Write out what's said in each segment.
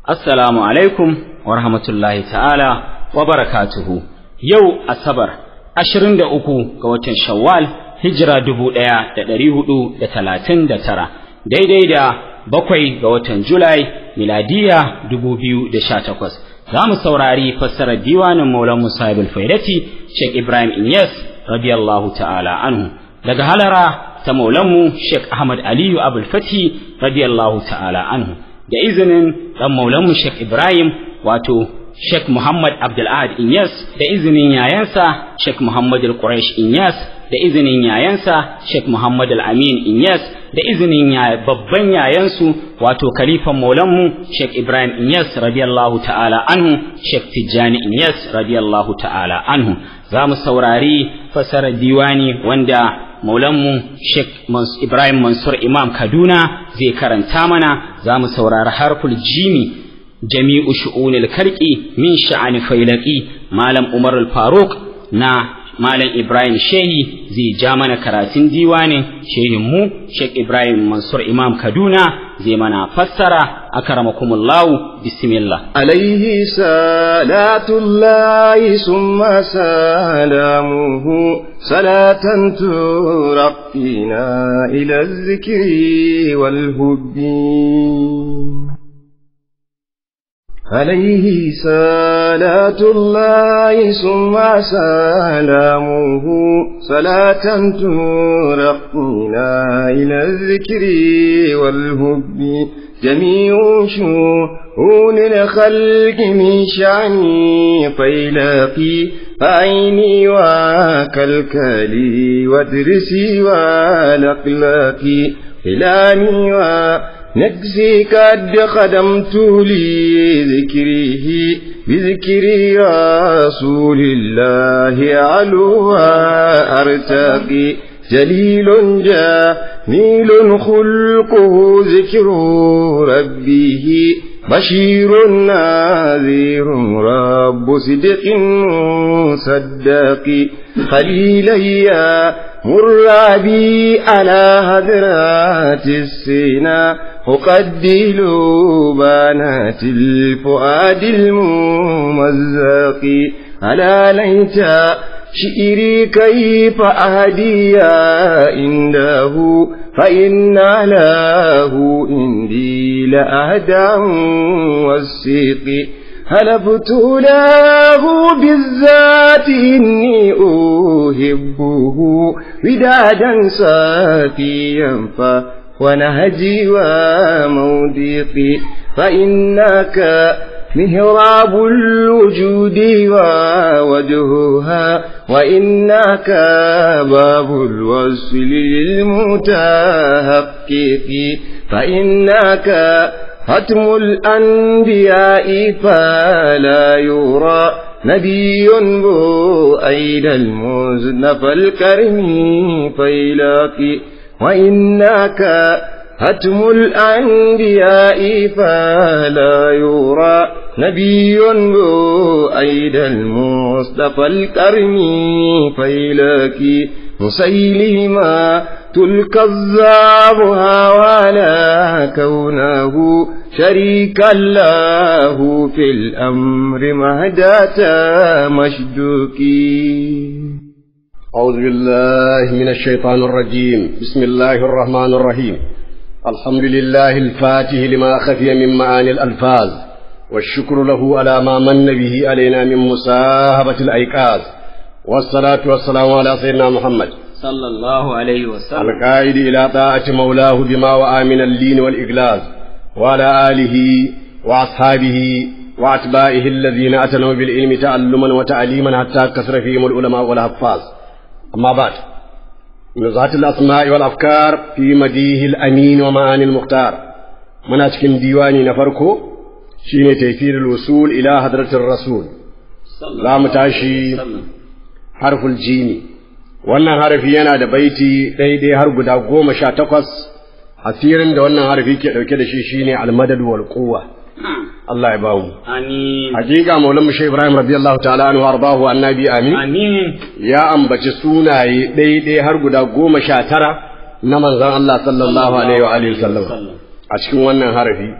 Assalamu alaikum wa rahmatullahi ta'ala wa barakatuhu. Yau Asabar, ashirin da uku ga watan Shawwal, hijira dubu ɗaya da ɗari hudu da talatin da tara, daidai da bakwai ga watan Julai, miladiya dubu biyu da sha takwas. Za mu saurari fassarar diwanin Maulan Musa ibn Faidati, Sheikh Ibrahim Inyas, radiyallahu ta'ala anhu. Daga halara ta Maulanmu Sheikh Ahmad Aliyu Abul Fati, radiyallahu ta'ala anhu. da izinin dan maulanmu Sheikh Ibrahim wato Sheikh Muhammad Abdul Ahad Inyas da izinin yayansa Sheikh Muhammad Al-Quraish Inyas da izinin yayansa Sheikh Muhammad Al-Amin Inyas da izinin babban yayansu wato kalifan maulanmu Sheikh Ibrahim Inyas radiyallahu ta'ala anhu Sheikh Tijjani Inyas radiyallahu ta'ala anhu za mu saurari fasarar diwani wanda maulanmu Sheikh Ibrahim Mansur Imam Kaduna zai karanta mana za mu saurari harful jimi jami'u shu'unil karki min sha'ani failaki malam Umar al-Faruq na malam Ibrahim Shehi zai ja mana karatun diwanin shehin mu Sheikh Ibrahim Mansur Imam Kaduna zai mana fassara akramakumullahu bismillah alaihi salatullahi summa salamuhu salatan turqina ila zikri wal hubbi عليه صلاة الله ثم سلامه صلاة ترقينا إلى الذكر والهب جميع شؤون الخلق من شعني فيلاقي فعيني وكالكالي وادرسي والأقلاقي خلاني و نجزي قد خدمت لي ذكره بذكر رسول الله علوها أرتقي جليل جميل خلقه ذكر ربه بشير نذير رب صدق صدق خليليا مر بي على هدرات السنا أقدل بنات الفؤاد الممزق ألا ليت شئري كيف أهدي عنده فإن له عندي لأهداه والسيق هلبت له بالذات إني أحبه ودادا صافيا ونهجي وموضقي فإنك مهراب الوجود ووجهها وإنك باب الوصل للمتحقق فإنك ختم الأنبياء فلا يرى نبي بؤيد المزنف الكرم فيلاقي وإنك ختم الأنبياء فلا يرى نبي بؤيد المصطفى الكرم فيلاقي مسيلما الكذاب ولا كونه شريكا له في الأمر مهداة مشدوكي أعوذ بالله من الشيطان الرجيم بسم الله الرحمن الرحيم الحمد لله الفاتح لما خفي من معاني الألفاظ والشكر له على ما من به علينا من مساهبة الأيقاظ والصلاة والسلام على سيدنا محمد صلى الله عليه وسلم القائد إلى طاعة مولاه بما وآ من اللين والإغلاظ وعلى آله وأصحابه وأتباعه الذين أتنوا بالعلم تعلما وتعليما حتى كثر فيهم العلماء والحفاظ أما بعد نزهة الأسماء والأفكار في مديه الأمين ومعاني المختار من أشكن ديواني نفركو شين تيسير الوصول إلى حضرة الرسول لا متاشي حرف الجيم wannan harafi yana da baiti daidai har guda goma sha takwas asirin da wannan harafi ke ɗauke da shi shine almadad wal quwwa Allah ya bamu amin hakika maulan mu Sheikh Ibrahim radiyallahu ta'ala anhu ardahu annabi amin amin ya ambaci sunaye daidai har guda goma sha tara na manzon Allah sallallahu alaihi wa alihi wasallam a cikin wannan harafi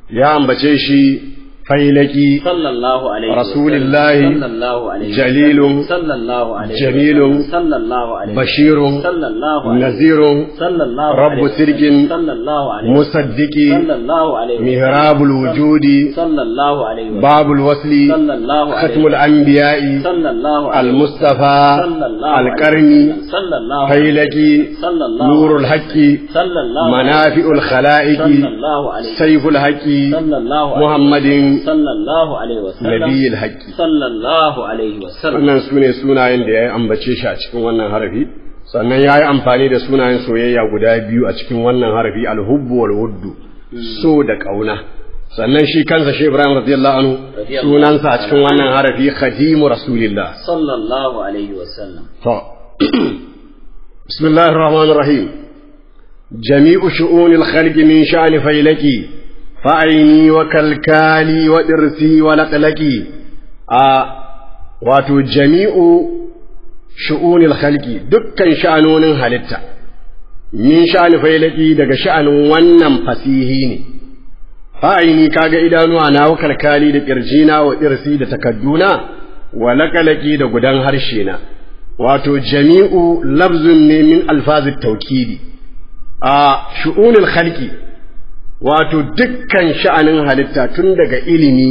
ya ambace shi failaki sallallahu alaihi Rasulillahi sallallahu alaihi jalilun sallallahu alaihi jamilun sallallahu alaihi bashirun sallallahu alaihi nazirun sallallahu rabbu alaihi sirkin sallallahu alaihi musaddiki sallallahu alaihi mihrabul wujudi sallallahu alaihi babul wasli sallallahu alaihi khatmul anbiya'i sallallahu alaihi المصطفى sallallahu القرني sallallahu فيلكي sallallahu نور الحق sallallahu منافع الخلائق sallallahu alaihi سيف الحق sallallahu alaihi محمد sallallahu alaihi wasallam نبي الحق sallallahu alaihi wasallam wannan su ne sunayen da ya yi ambace shi a cikin wannan harafi sannan ya yi amfani da sunayen soyayya guda biyu a cikin wannan harafi alhubbu wal wuddu so da ƙauna sannan shi kansa shi Ibrahim radiyallahu anhu Radiyallahu sunansa a cikin wannan harafi khadimu rasulillah sallallahu alaihi wasallam to bismillahir rahmanir rahim jami'u shu'unil khalqi min sha'ni failaki fa'aini wa kalkali wa dirsi wa laqlaqi a wato jami'u shu'unil khalqi dukkan sha'anonin halitta min sha'ni failaki daga sha'anin wannan fasihi ne fa'aini kaga idanuwa na wa kalkali da kirjina wa dirsi da takadduna wa laqlaqi da gudan harshe na wato jami'u lafzun ne min alfazit taukidi a shu'unil khalqi wato dukkan sha'anin halitta tun daga ilimi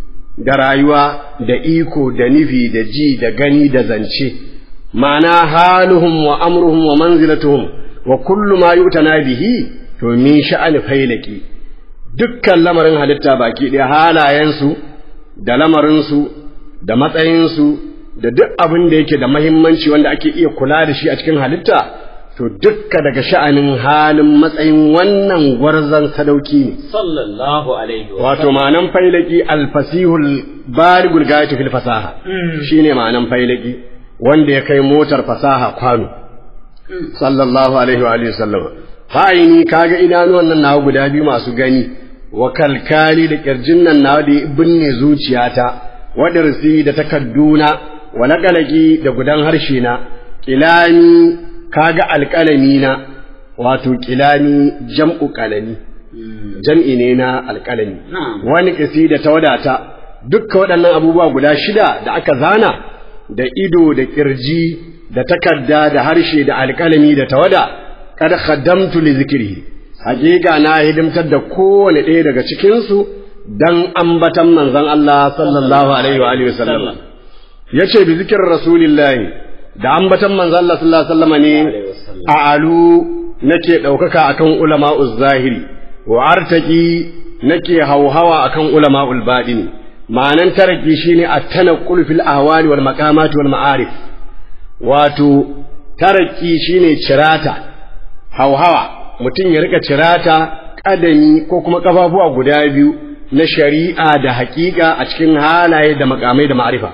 da rayuwa da iko da nufi da ji da gani da zance ma'ana haluhum wa amruhum wa manzilatuhum wa kullu ma yu'tana bihi to min sha'ani failaki dukkan lamarin halitta baki ɗaya halayensu da lamarinsu da matsayinsu da duk abin da yake da mahimmanci wanda ake iya kula da shi a cikin halitta to dukka daga sha'anin halin matsayin wannan gwarzon sadauki ne sallallahu alaihi wato ma'anan failaki alfasihul baligul gayatu fil fasaha shine ma'anan failaki wanda ya kai motar fasaha kwano sallallahu alaihi wa alihi wasallam fa'ini kaga idanuwan nan nawa guda biyu masu gani wa kalkali da kirjin nan nawa da ya binne zuciyata wadarsi da takadduna wa naƙalaki da gudan harshe na kilani kaga alƙalami na wato kilani jam'u qalami jam'i ne na alƙalami Na'am. wani kasi da tawadata dukkan waɗannan abubuwa guda shida da aka zana da ido da kirji da takarda da harshe da alƙalami da tawada kada khaddamtu li zikrihi hakika na hidimtar da kowane ɗaya daga cikinsu dan ambatan manzon Allah sallallahu alaihi wa alihi wasallam yace bi zikir rasulillahi da ambatan manzon Allah sallallahu alaihi wasallam ne a alu nake ɗaukaka akan ulama'uz zahiri wa artaki nake hauhawa akan ulama'ul baɗini ma'anan taraki shine at-tanaqqul fil ahwali wal maqamati wal ma'arif wato taraki shine cirata hauhawa mutum ya rika cirata kadami ko kuma kafafuwa guda biyu na shari'a da haƙiƙa a cikin halaye da makamai da ma'arifa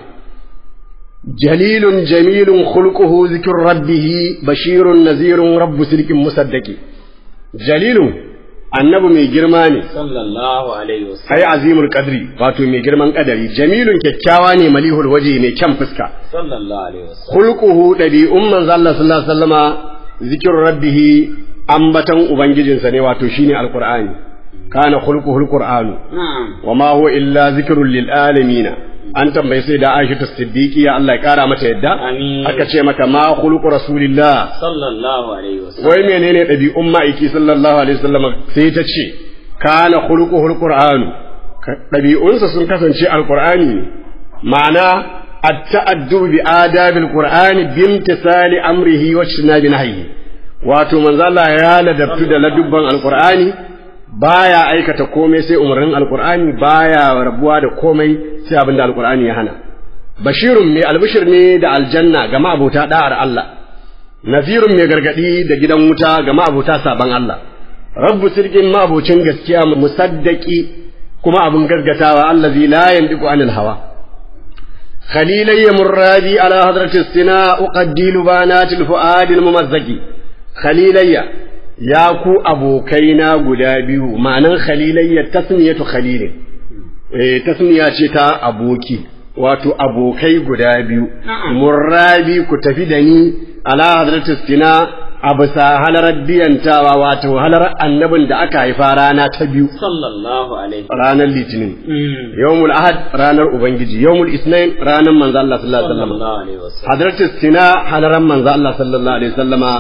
jalilun jamilun khulquhu zikr rabbih bashirun nazirun rabbu sirkin musaddaqi jalilun annabi mai girma ne sallallahu alaihi wasallam ai azimul qadri wato mai girman kadari jamilun kyakkyawa ne malihul waje mai kyan fuska sallallahu alaihi wasallam khulquhu dabi'un manzo Allah sallallahu alaihi wasallama zikr rabbih ambatan ubangijinsa ne wato shine alqur'ani kana khulquhu alqur'anu na'am wama huwa illa zikrun lil alamin an tambayi sai da Aisha Siddiqiya Allah ya kara mata yadda Amin. aka ce maka ma khulqu rasulillah sallallahu alaihi wasallam wai menene ɗabi'un ma'aiki sallallahu alaihi wasallam sai ta ce kana khuluquhu alqur'anu Ka- ɗabi'unsa sun kasance alqur'ani ne ma'ana at-ta'addu bi adabil qur'ani bimtisali amrihi wa ijtinabi nahyi wato manzo Allah ya ladabtu da ladubban alqur'ani baya aikata komai sai umarnin alqur'ani baya rabuwa da komai sai abinda alqur'ani ya hana bashirun mai albishir ne da aljanna ga ma'abota da'ar Allah nazirun mai gargadi da gidan wuta ga ma'abuta saban Allah rabbu sirkin ma'abucin gaskiya musaddaki kuma abin gaskatawa allazi la yandiku anil hawa khalilayya murradi ala hadratis sina uqaddilu banatil fuadil mumazzaki khalilayya ya ku abokaina guda biyu ma'anan khalilayya tasmiyatu khalilin eh tasmiya ce ta aboki wato abokai guda biyu Na'am. murrabi ku tafi da ni ala hadratis sina a bisa halarar biyantawa wato halarar annabin da aka haifa rana ta biyu sallallahu alaihi ranar litinin Mm. yawmul ahad ranar ubangiji yawmul isnain ranar manzo Allah sallallahu alaihi wasallam sallallahu alaihi wasallam hadratus sina halaran manzo Allah sallallahu alaihi wasallama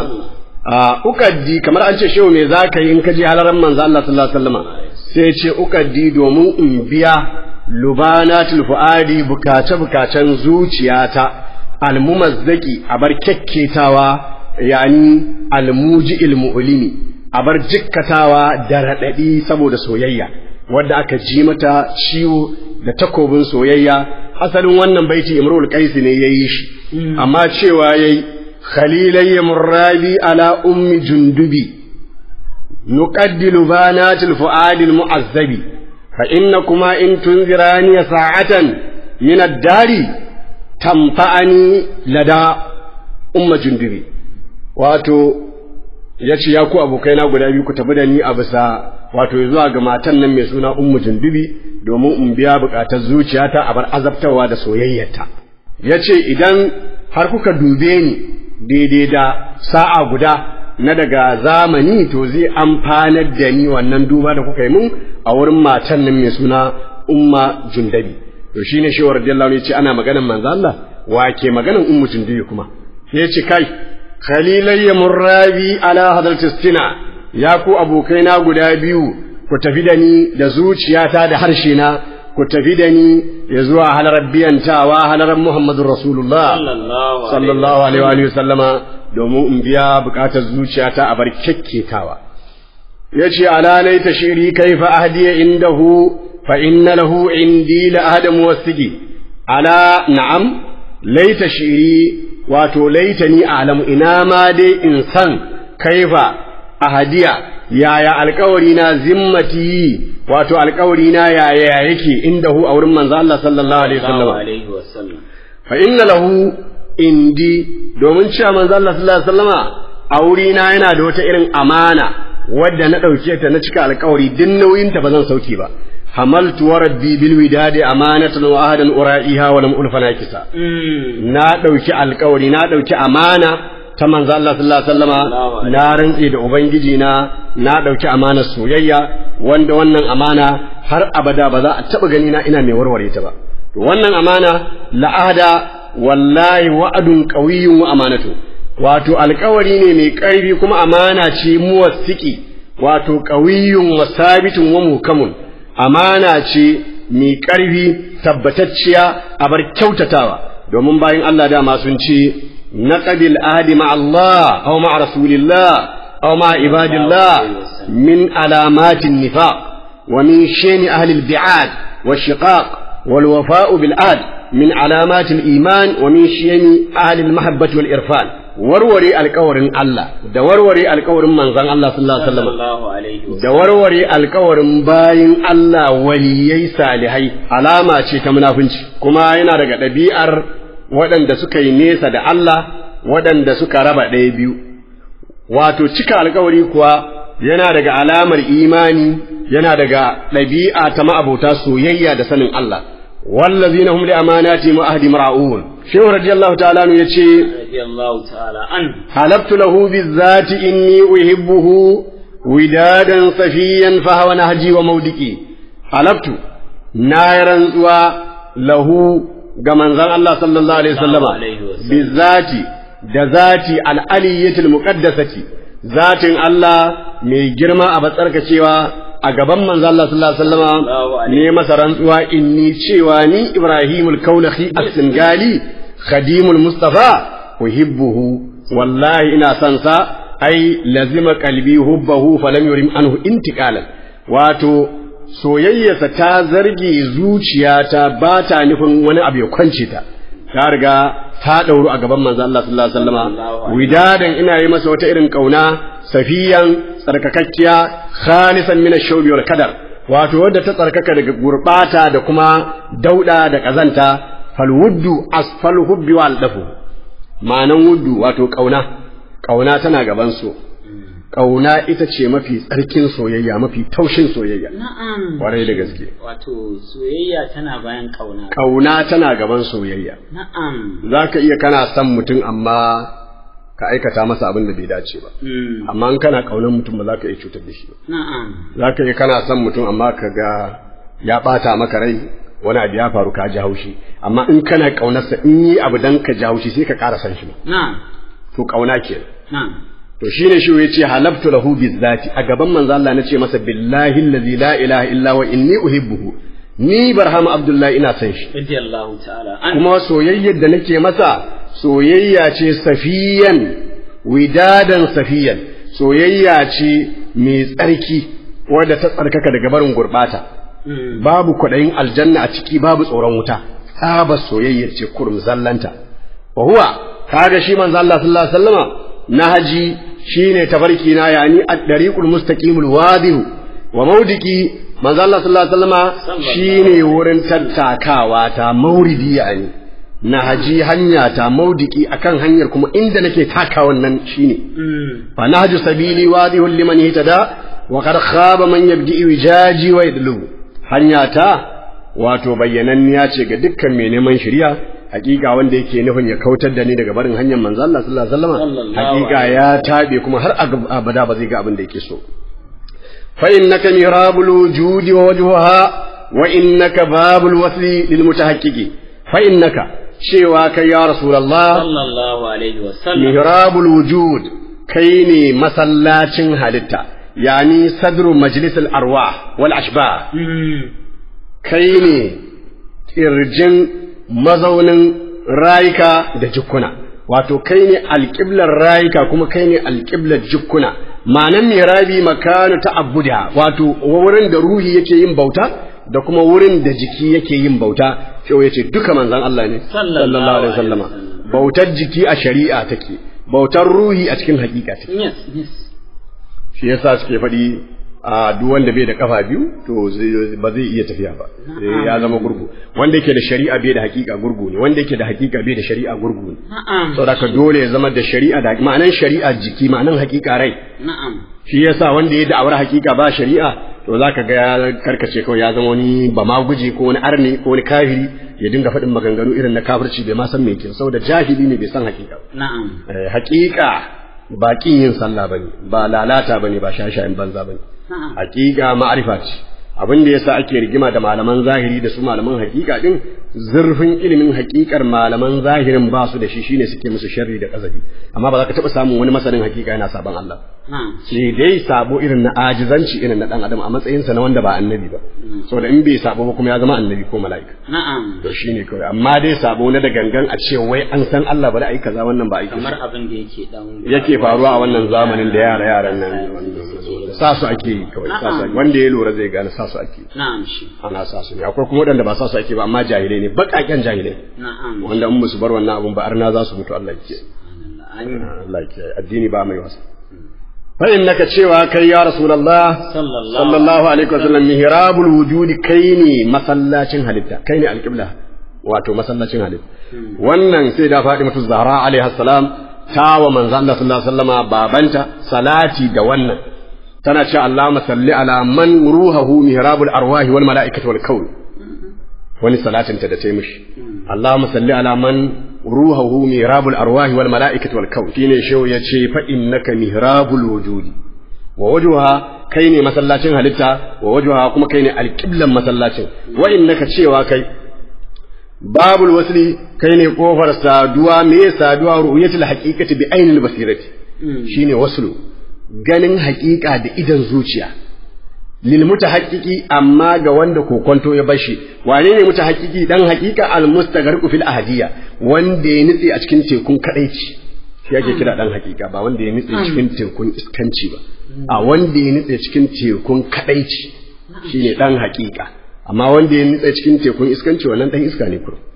a ukaddi kamar an ce shehu me zaka yi in ka je halaran manzo Allah sallallahu alaihi wasallama sai ce ukaddi domin in biya lubanatul fuadi bukace bukacen zuciyata almumazzaki a bar kyakketawa yani almuji'il mu'limi a bar jikkatawa da raɗaɗi saboda soyayya wadda aka ji mata ciwo da takobin soyayya asalin wannan baiti imrul qaisi ne yayi shi amma cewa yayi khalilayya murrabi ala ummi jundubi nuqaddilu banatil fuadil mu'azzabi fa innakuma in tunzirani sa'atan min ad-dari tamfa'ani lada umma jundubi wato yace ya ku abokaina guda biyu ku tafi da ni a bisa wato zuwa ga matan nan mai suna ummu jundubi domin in biya bukatar zuciyata a bar azabtarwa da soyayyarta yace idan har kuka dube ni daidai da sa'a guda na daga zamani to zai amfanar da ni wannan duba da kuka yi mun a wurin matan nan mai suna umma jundabi to shine shi radiyallahu anhu yace ana maganan manzo Allah wa ke maganan ummu jundabi kuma sai yace kai khalilayya murrabi ala hadratis sina ya ku abokaina guda biyu ku tafi da ni da zuciyata da harshe na ku tafi da ni ya zuwa halarar biyantawa halarar Muhammadun Rasulullah sallallahu sallallahu alaihi wa sallama domin in biya bukatar zuciyata a bar kyakketawa yace ala laita shiri kaifa ahdiya indahu fa inna lahu indi la ahada muwassigi ala na'am laita shiri wato laitani a'lamu ina ma dai in san kaifa ahadiya yaya alkawari na zimmati wato alkawari na yaya yake indahu a wurin manzo Allah sallallahu alaihi wasallam alaihi wasallam fa inna lahu indi domin cewa manzo Allah sallallahu alaihi wasallama a wurina yana da wata irin amana wadda na ɗauke ta na cika alkawari din nauyin ta ba zan sauke ba hamaltu wa rabbi bil widadi amanatan wa ahadan ura'iha wa lam ulfa nakisa na ɗauki alkawari na ɗauki amana ta manzo Allah sallallahu alaihi wasallama na rantse da ubangiji na na ɗauki amanar soyayya wanda wannan amana har abada ba za a taɓa gani na ina mai warware ta ba to wannan amana la'ada wallahi wa'adun qawiyyun wa amanatu wato alkawari ne mai ƙarfi kuma amana ce muwassiki wato qawiyyun wa sabitun wa muhkamun amana ce mai ƙarfi tabbatacciya a bar kyautatawa domin bayan Allah dama sun ce naqadil ahdi ma Allah aw ma rasulillah aw ma ibadillah min alamatin nifaq wa min shani ahli al-bi'ad wa shiqaq wal wafa'u bil ahd min alamatil iman wa min shani ahli al-mahabbati wal irfan warware alkawarin Allah da warware alkawarin manzon Allah sallallahu alaihi wasallam sallallahu alaihi wasallam da warware alkawarin bayin Allah waliyai salihai alama ce ta munafunci kuma yana daga ɗabi'ar waɗanda suka yi nesa da Allah waɗanda suka raba ɗaya biyu wato cika alkawari kuwa yana daga alamar imani yana daga ɗabi'a ta ma'abota soyayya da sanin Allah wallazina hum li amanati wa ahdi mar'un shehu radiyallahu ta'ala ya ce radiyallahu ta'ala an حلفت له بالذات إني أحبه ودادا صفيا فهو نهجي ومودكي حلفت نايرا له كمن زال الله صلى الله عليه وسلم عليه وسلم. بالذات ذاتي الألية المقدسة ذات الله mai girma a batsarka cewa a gaban manzo Allah sallallahu alaihi Allahu wasallam alaihi ne masa rantsuwa inni cewa ni Ibrahimul Kaulahi as-Singali khadimul Mustafa uhibbuhu wallahi ina son sa ai lazima qalbi hubbahu falam yurim anhu intiqalan wato soyayyarsa ta zarge zuciyata ba ta nufin wani abu ya kwance ta ta riga ta dauru a gaban manzo Allah sallallahu alaihi wasallam widadan ina yi masa wata irin kauna safiyan tsarkakakkiya khalisan min ash-shawbi wal kadar wato wadda ta tsarkaka daga gurbata da kuma dauda da kazanta falwuddu asfal hubbi wal dafu ma'anan wuddu wato kauna kauna tana gaban so kauna ita ce mafi tsarkin soyayya mafi taushin soyayya na'am kwarai da gaske wato soyayya tana bayan kauna kauna tana gaban soyayya na'am zaka iya kana son mutum amma ka aikata masa abin da bai dace ba amma in kana kaunar mutum ba za ka iya cutar da shi ba na'am za ka yi kana son mutum amma ka ga ya bata maka rai wani abu ya faru ka ji haushi amma in kana kaunarsa in yi abu dan ka ji haushi sai ka ƙara san shi ma na'am to kauna kenan na'am to shine shi yace halaftu lahu bizati a gaban manzo Allah nace masa billahi allazi la ilaha illa wa inni uhibbuhu ni barhama abdullahi ina son shi radiyallahu ta'ala an kuma soyayyar da nake masa soyayya ce safiyan widadan safiyan soyayya ce mai tsarki wadda ta tsarkaka daga barin gurbata babu kwaɗayin aljanna a ciki babu tsoron wuta tsabar soyayyar ce kurum zallanta wa huwa kaga shi manzo Allah sallallahu alaihi wasallama nahaji shine tafarki na yani ad-dariqul mustaqimul wadih wa maudiki manzo Allah sallallahu alaihi wasallama shine wurin tattakawa ta mauridi yani nahaji hanya ta maudiki akan hanyar kuma inda nake taka wannan shine fa nahju sabili wadihul liman ihtada wa qad khaba man yabdi wijaji wa yadlu hanya ta wato bayyananniya ce ga dukkan mai neman shari'a hakika wanda yake nufin ya kautar da ni daga barin hanyar manzo Allah sallallahu alaihi wasallam Sallallahu hakika ya tabe kuma har abada ba zai ga abin da yake so fa innaka mirabul wujudi wa wajhuha wa innaka babul wasli lil mutahaqqiqi fa innaka cewa kai ya rasulullah sallallahu alaihi wa sallam mihrabul wujud kai ne masallacin halitta yani sadru majlisul arwah wal ashbah kai ne kirjin mazaunin rayuka da jukkuna wato kai ne alƙiblar rayuka kuma kai ne alƙiblar jukkuna ma'anan mirabi makanu ta'abbuda wato wurin da ruhi yake yin bauta da kuma wurin da jiki yake yin bauta sai ya ce duka manzon Allah ne Sallallahu alaihi wasallama wasallam. bautar jiki a shari'a take bautar ruhi a cikin hakika take yes yes shi yasa suke faɗi a duk wanda bai da kafa biyu to zai- ba zai iya tafiya ba sai ya zama gurgu wanda yake da shari'a bai da hakika gurgu ne wanda yake da hakika bai da shari'a gurgu ne na'am saboda ka dole ya zama da shari'a da ma'anan shari'a jiki ma'anan hakika rai na'am shi yasa wanda ya da'awar hakika ba shari'a to zaka ga ya karkace kawai ya zama wani ba ma guje ko wani arne ko wani kafiri ya dinga faɗin maganganu irin na kafirci bai ma san me yake saboda jahili ne bai san hakika ba na'am Eh, hakika ba kin yin sallah bane ba lalata bane ba shashayen banza bane na'am hakika ma'arifa ce abin da yasa ake rigima da malaman zahiri da su malaman hakika din zurfin ilimin hakikar malaman zahirin ba su da shi shine suke musu sharri da kazabi amma ba za ka taɓa samun wani masanin hakika yana saban Allah na'am sai dai sabo irin na ajizanci irin na dan adam a matsayinsa na wanda ba annabi ba saboda in bai sabo ba kuma ya zama annabi ko mala'ika na'am to shine kawai amma dai sabo na da gangan a ce wai an san Allah ba da ai kaza wannan ba aiki kamar abin da yake dan yake faruwa a wannan zamanin da yara yaran nan sa su ake yi kawai sa su ake wanda ya lura zai gane sa su ake na'am shi ana sa su ne akwai kuma waɗanda ba sa su ake ba amma jahilai ne baƙaƙen jahilai na'am wanda in musu bar wannan abun ba arna za su mutu Allah ya kiyaye An- Allah ya kiyaye addini ba mai wasa fa innaka cewa kai ya rasulullah sallallahu sallallahu alaihi wasallam mihrabul wujudi kai ne masallacin halitta kai ne alqibla wato masallacin halitta wannan sai da Fatimatu Zahra alaiha salam ta wa manzo Allah sallallahu alaihi wasallama babanta salati da wannan tana cewa Allahumma salli ala man ruhahu mihrabul arwahi wal malaikati wal kawn wani salatin ta da ta yi mishi Allahumma salli ala man ruhahu mihrabul arwahi wal malaikati wal kawn shine shehu yace fa innaka mihrabul wujudi wa wajhuha kai ne masallacin halitta wa wajhuha kuma kai ne alqiblan masallacin wa innaka cewa kai babul wasli kai ne kofar saduwa me saduwa ru'yatul haqiqati bi ainil basirati shine waslu ganin haƙiƙa da idan zuciya lil mutahaqqiqi amma ga wanda kokonto ya bashi wane ne mutahaqqiqi dan haqiqa al mustagharqu fil ahadiyya wanda ya nitse a cikin tekun kadaici shi yake kira dan haqiqa ba wanda ya nitse cikin tekun iskanci ba a wanda ya nitse cikin tekun kadaici shine dan haqiqa amma wanda ya nitse cikin tekun iskanci wannan dan iska ne kurum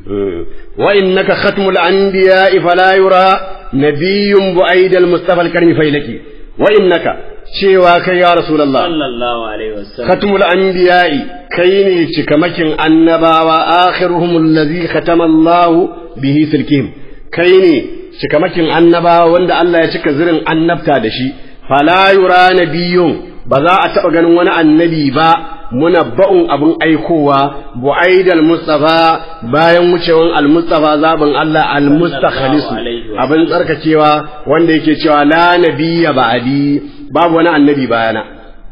wa innaka khatmul anbiya'i fala yura nabiyyun bu'aidal mustafa al-karmi failaki wa innaka cewa kai ya rasulullah sallallahu alaihi wasallam khatmul anbiya'i kai ne cikamakin annabawa akhiruhum allazi khatama Allah bihi silkihim kai ne cikamakin annabawa wanda Allah ya cika zirin annabta da shi fala yura nabiyyun ba za a taba ganin wani annabi ba munabba'un abun aikowa bu'aidal mustafa bayan wucewan al-mustafa zaben Allah al-mustakhalisu abin tsarkakewa wanda yake cewa la nabiyya ba'di babu wani annabi bayana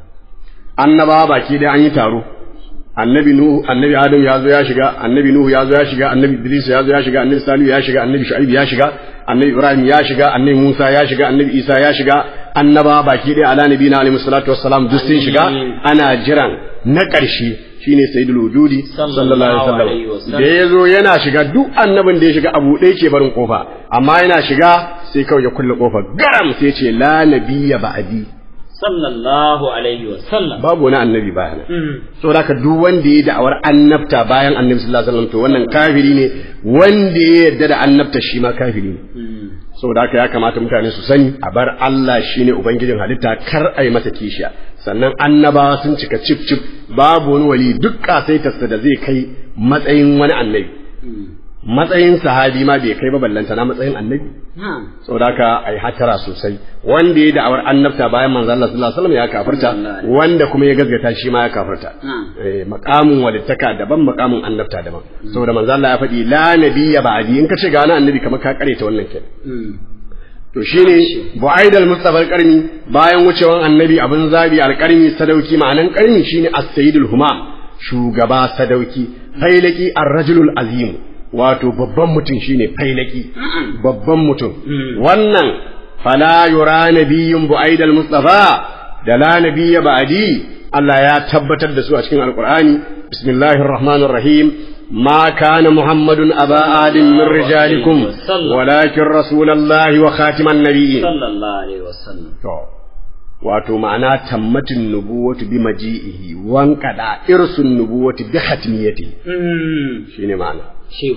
annaba baki da an yi taro annabi nuhu annabi adam ya zo ya shiga annabi nuhu ya zo ya shiga annabi idris ya zo ya shiga annabi salihu ya shiga annabi shu'aib ya shiga annabi ibrahim ya shiga annabi musa ya shiga annabi isa ya shiga annaba baki ɗaya ala nabi na alaihi salatu wassalam duk sun shiga ana jiran na ƙarshe shine sayyidul wujudi sallallahu alaihi wasallam da ya zo yana shiga duk annabin da ya shiga abu ɗaya ke barin kofa amma yana shiga sai kawai ya kulle kofa garam sai ce la nabiyya ba'di sallallahu alaihi wa sallam babu wani annabi bayan saboda haka duk wanda ya da'awar annabta bayan annabi sallallahu alaihi wasallam to wannan kafiri ne wanda ya yarda da annabta shi ma kafiri ne saboda haka ya kamata mutane su sani a bar Allah shine ubangijin halitta kar a yi masa kishiya sannan annabawa sun cika cif cif babu wani wali duk kasaitarsa da zai kai matsayin wani annabi matsayin sahabi ma bai kai ba ballanta na matsayin annabi saboda haka ai hatara sosai wanda ya da'awar annabta bayan manzo Allah sallallahu alaihi wasallam ya kafirta wanda kuma ya gazgata shi ma ya kafirta eh maqamun walittaka daban maqamun annabta daban saboda manzo Allah ya faɗi la nabiyya ba'di in ka ce ga wani annabi kamar ka kareta wannan kenan to shine bu'aidal mustafa alqarni bayan wucewan annabi abin zabi alqarni sadauki ma'anan qarni shine as-sayyidul humam shugaba sadauki failaki ar-rajulul azim wato babban mutum shine failaki babban mutum wannan fala yura nabiyyun bu'aidal mustafa da la nabiyya ba'di Allah ya tabbatar da su a cikin alqur'ani bismillahir rahmanir rahim ما كان محمد أبا آدم من رجالكم ولكن رسول الله وخاتم النبيين صلى الله عليه وسلم wato ma'ana tammatin nubuwatu bi maji'ihi wankada irsun nubuwatu bi khatmiyati shine ma'ana shi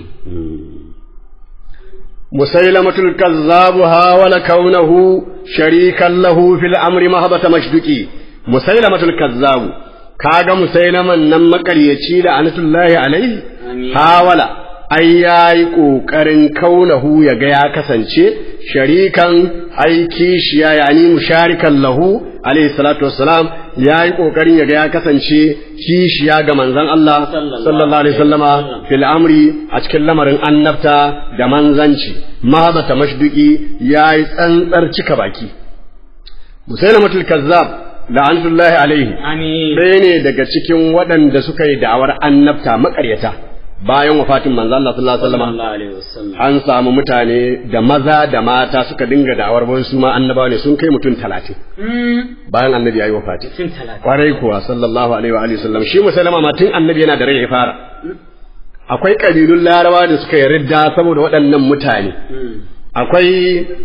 musailamatul kazzabu hawala kaunahu sharikan lahu fil amri mahabata mashduki musailamatul kazzabu kaga musailaman nan makaryaci da anatullahi alaihi hawala ai yayi kokarin kaunahu ya ga ya kasance sharikan ai kishiya yani musharikan lahu alaihi salatu wassalam yayi kokarin ya ga ya kasance kishiya ga manzon Allah sallallahu alaihi wasallama fil amri a cikin lamarin annabta da manzanci mahabata mashduki yayi tsantsar cika baki musailamatul kazzab la'antullahi alaihi amin ɗaya ne daga cikin waɗanda suka yi da'awar annabta maƙaryata bayan wafatin manzo Allah sallallahu alaihi wasallam sallallahu alaihi wasallam an samu mutane da maza da mata suka dinga da'awar wani su ma annabawa ne sun kai mutum talatin bayan annabi ya yi wafati sun talata kwarai kuwa sallallahu alaihi wa alihi wasallam shi musulama ma tun annabi yana da rai ya fara akwai kabilun larawa da suka yi ridda saboda waɗannan mutane akwai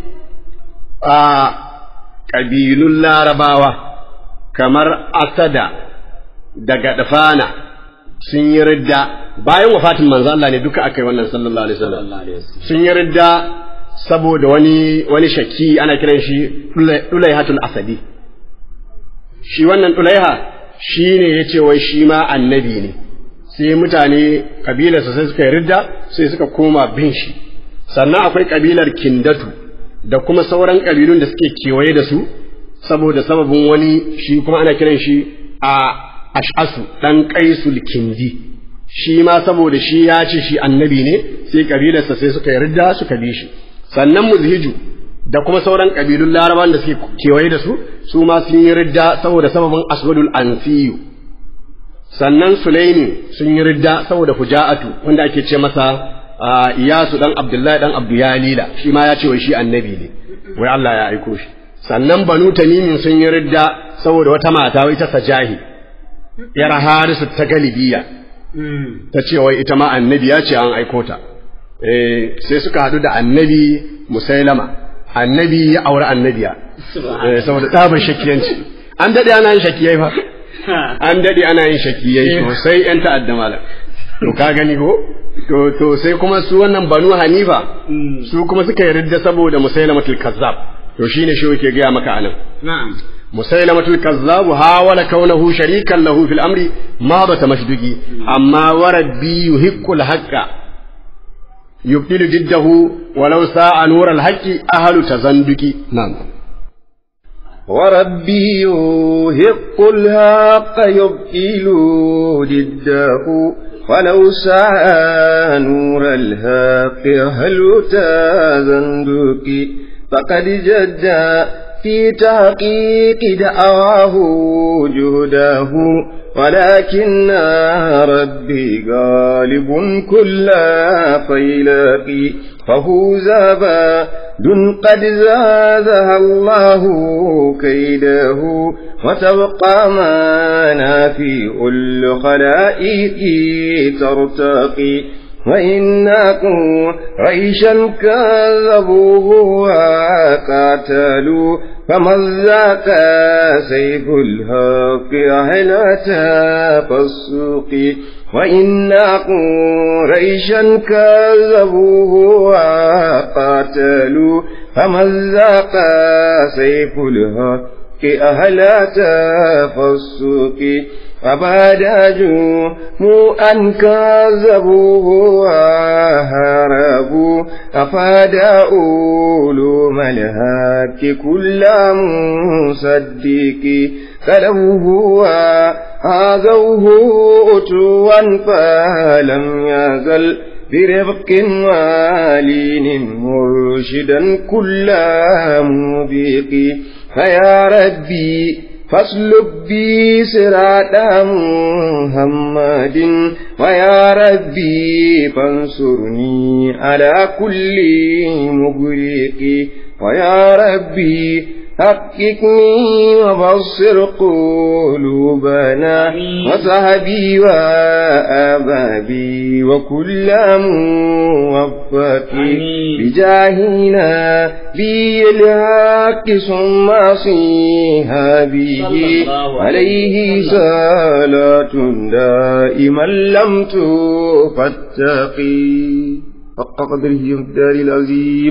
a kabilun larabawa kamar asada da gadfana sun yi ridda bayan wafatin manzo Allah ne duka aka yi wannan sallallahu alaihi wasallam sallallahu alaihi wasallam sun yi ridda saboda wani wani shaki ana kiran shi Dulaihatul Asadi shi wannan Dulaiha shi ne ya ce wai shi ma annabi ne sai mutane kabilarsa sai suka yi ridda sai suka koma bin shi sannan akwai kabilar Kindatu da kuma sauran kabilun da suke kewaye da su saboda sababin wani shi kuma ana kiran shi a ash'asu dan qaisul kindi shi ma saboda shi ya ce shi annabi ne sai kabilarsa sai suka yarda suka bi shi sannan muzhiju da kuma sauran kabilun laraban da suke kewaye da su su ma sun yi ridda saboda sababin aswadul ansiyu sannan sulaimi sun yi ridda saboda fuja'atu wanda ake ce masa iyasu dan abdullahi dan abduyalila shi ma ya ce wai shi annabi ne wai Allah ya aiko shi sannan banu tamimin sun yi ridda saboda wata mata wai ta sajahi yar harisu ta galibiya ta ce wai ita ma annabi ya ce an aiko ta eh sai suka haɗu da annabi musailama annabi ya aure annabiya eh saboda tsaban shakiyanci an dade ana yin shakiyai fa an dade ana yin shakiyai sosai yan ta'adda malam to ka gani ko to to sai kuma su wannan banu hanifa su kuma suka yarda saboda musailamatul kazzab to shine shi yake gaya maka anan na'am musailamatul kazzab hawala kaunahu sharikan lahu fil amri ma bata mashduki amma warabbi yuhiqqul haqqa yubtilu jiddahu walau sa'a nural haqqi ahlu tazanduki na'am وربي يهق الحق يبطل ضده ولو سعى نور الحق هل تزندك فقد جد في تحقيق دعواه جهده ولكن ربي غالب كل فيلاق فهو زابا دن قد زادها الله كيده وتبقى منافع الخلائق ترتقي وإنا ريشا كذبوه وقاتلوا فمن ذاك سيف الحق أهل تفسق وإنا قريشا كذبوه وقاتلوا فمن ذاق سيف الحق أهل تفسق فبادجوا مو أن كذبوه وهربوا أفاد علوم الهك كل مصدق كلوه وآذوه أتوا فلم يزل برفق والين مرشدا كل مبيق فيا ربي فاسلك بي صراط محمد ويا ربي فانصرني على كل مغرق ويا ربي حققني وبصر قلوبنا وصحبي وأبابي وكل موفق بجاهنا بالحق ثم صحابه عليه صلاة دائما لم تفتقي حق قدره الدار العظيم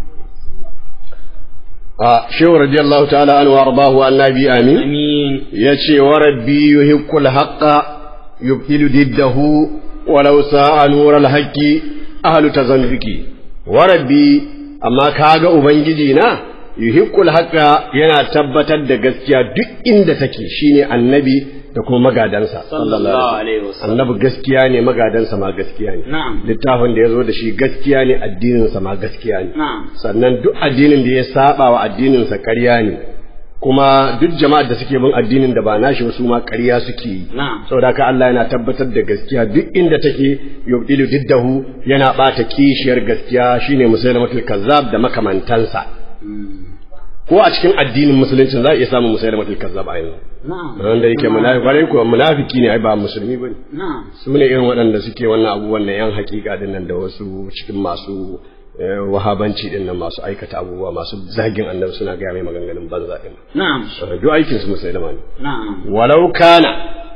a shehu radiyallahu ta'ala an wa arbahu annabi amin amin yace wa rabbi yuhiqqul haqqa yubtilu diddahu walau sa'a nural haqqi ahlu tazanduki wa rabbi amma kaga ubangiji na yuhiqqul haqqa yana tabbatar da gaskiya duk inda take shine annabi da kuma magadansa sallallahu alaihi wasallam annabi gaskiya ne magadansa ma gaskiya ne na'am littafin da ya zo da shi gaskiya ne addininsa ma gaskiya ne na'am sannan duk addinin da ya saba wa addininsa ƙarya ne kuma duk jama'ar da suke bin addinin da ba nashi wasu ma ƙarya suke yi na'am saboda haka Allah yana tabbatar da gaskiya duk inda take yubdilu diddahu yana bata kishiyar gaskiya shine musailamatul kazzab da makamantansa ko a cikin addinin musulunci za a iya samun musailamatul kazzab a yanzu na'am wanda yake munafiki bare ko munafiki ne ai ba musulmi bane na'am su ne irin waɗanda suke wannan abubuwan na yan hakika din nan da wasu cikin masu eh, wahabanci din nan masu aikata abubuwa masu zagin annabi suna gaya mai maganganun banza din na'am Eh, duk aikin su musulma ne na'am walau kana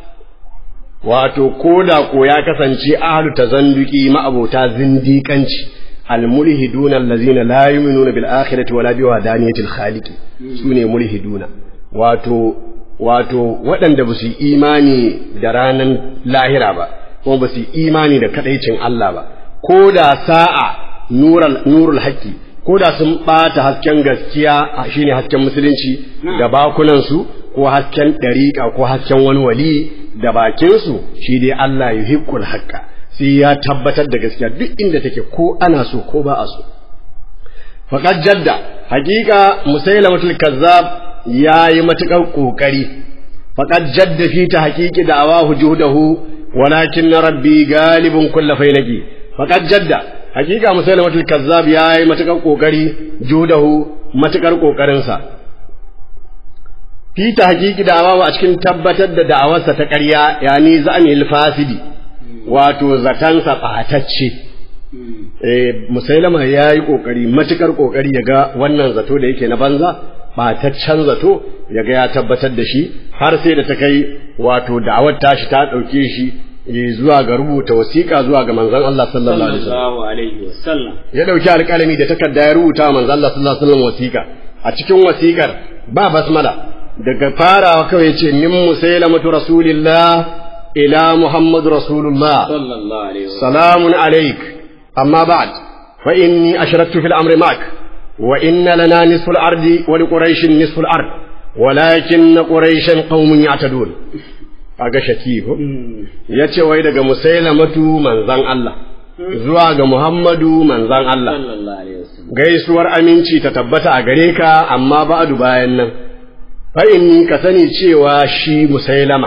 wato koda ko ya kasance ahlu tazanduki ma'abota zindiƙanci almulhiduna allazina la yu'minuna bil akhirati wala bi wadaniyatil khaliqi sune mulhiduna wato wato waɗanda ba su yi imani da ranan lahira ba kuma ba su yi imani da kadaicin Allah ba ko da sa'a nurul nurul haqqi ko da sun ɓata hasken gaskiya a shine hasken musulunci da bakunansu ko hasken ɗariƙa ko hasken wani wali da bakinsu shi dai Allah yuhiqqul haqqa sai ya tabbatar da gaskiya duk inda take ko ana so ko ba a so faqad jadda haqiqa musailamatul kazzab yayi matukar kokari faqad jadda fi ta haqiqi da awahu juhdahu walakin rabbi galibun kullu fainaki faqad jadda haqiqa musailamatul kazzab yayi matukar kokari juhdahu matukar kokarin sa fi ta haqiqi da awahu a cikin tabbatar da da'awarsa ta ƙarya yani za'anil fasidi wato zatansa ɓatacce eh musailama ya yi ƙoƙari matuƙar ƙoƙari ya ga wannan zato da yake na banza ɓataccen zato ya ga ya tabbatar da shi har sai da ta kai wato da'awar tashi ta ɗauke shi eh, zuwa ga rubuta wasiƙa zuwa ga manzon Allah sallallahu alaihi wasallam sallallahu alaihi wasallam ya ɗauki alƙalami da takarda ya rubuta wa manzon Allah sallallahu alaihi wasallam wasiƙa a cikin wasiƙar ba basmala daga farawa kawai ya ce min musailamatu rasulillah ila muhammad rasulullah sallallahu alaihi wasallam سلام عليك أما بعد فإني أشركت في الأمر معك وإن لنا نصف الأرض ولقريش نصف الأرض walakin na quraishan qaumun ya'tadun kaga shaki ko yace wai daga musailamatu manzan Allah zuwa ga Muhammadu manzan Allah sallallahu alaihi wasallam gaisuwar aminci ta tabbata a gare ka amma ba'du bayan nan fa inni ka sani cewa shi musailama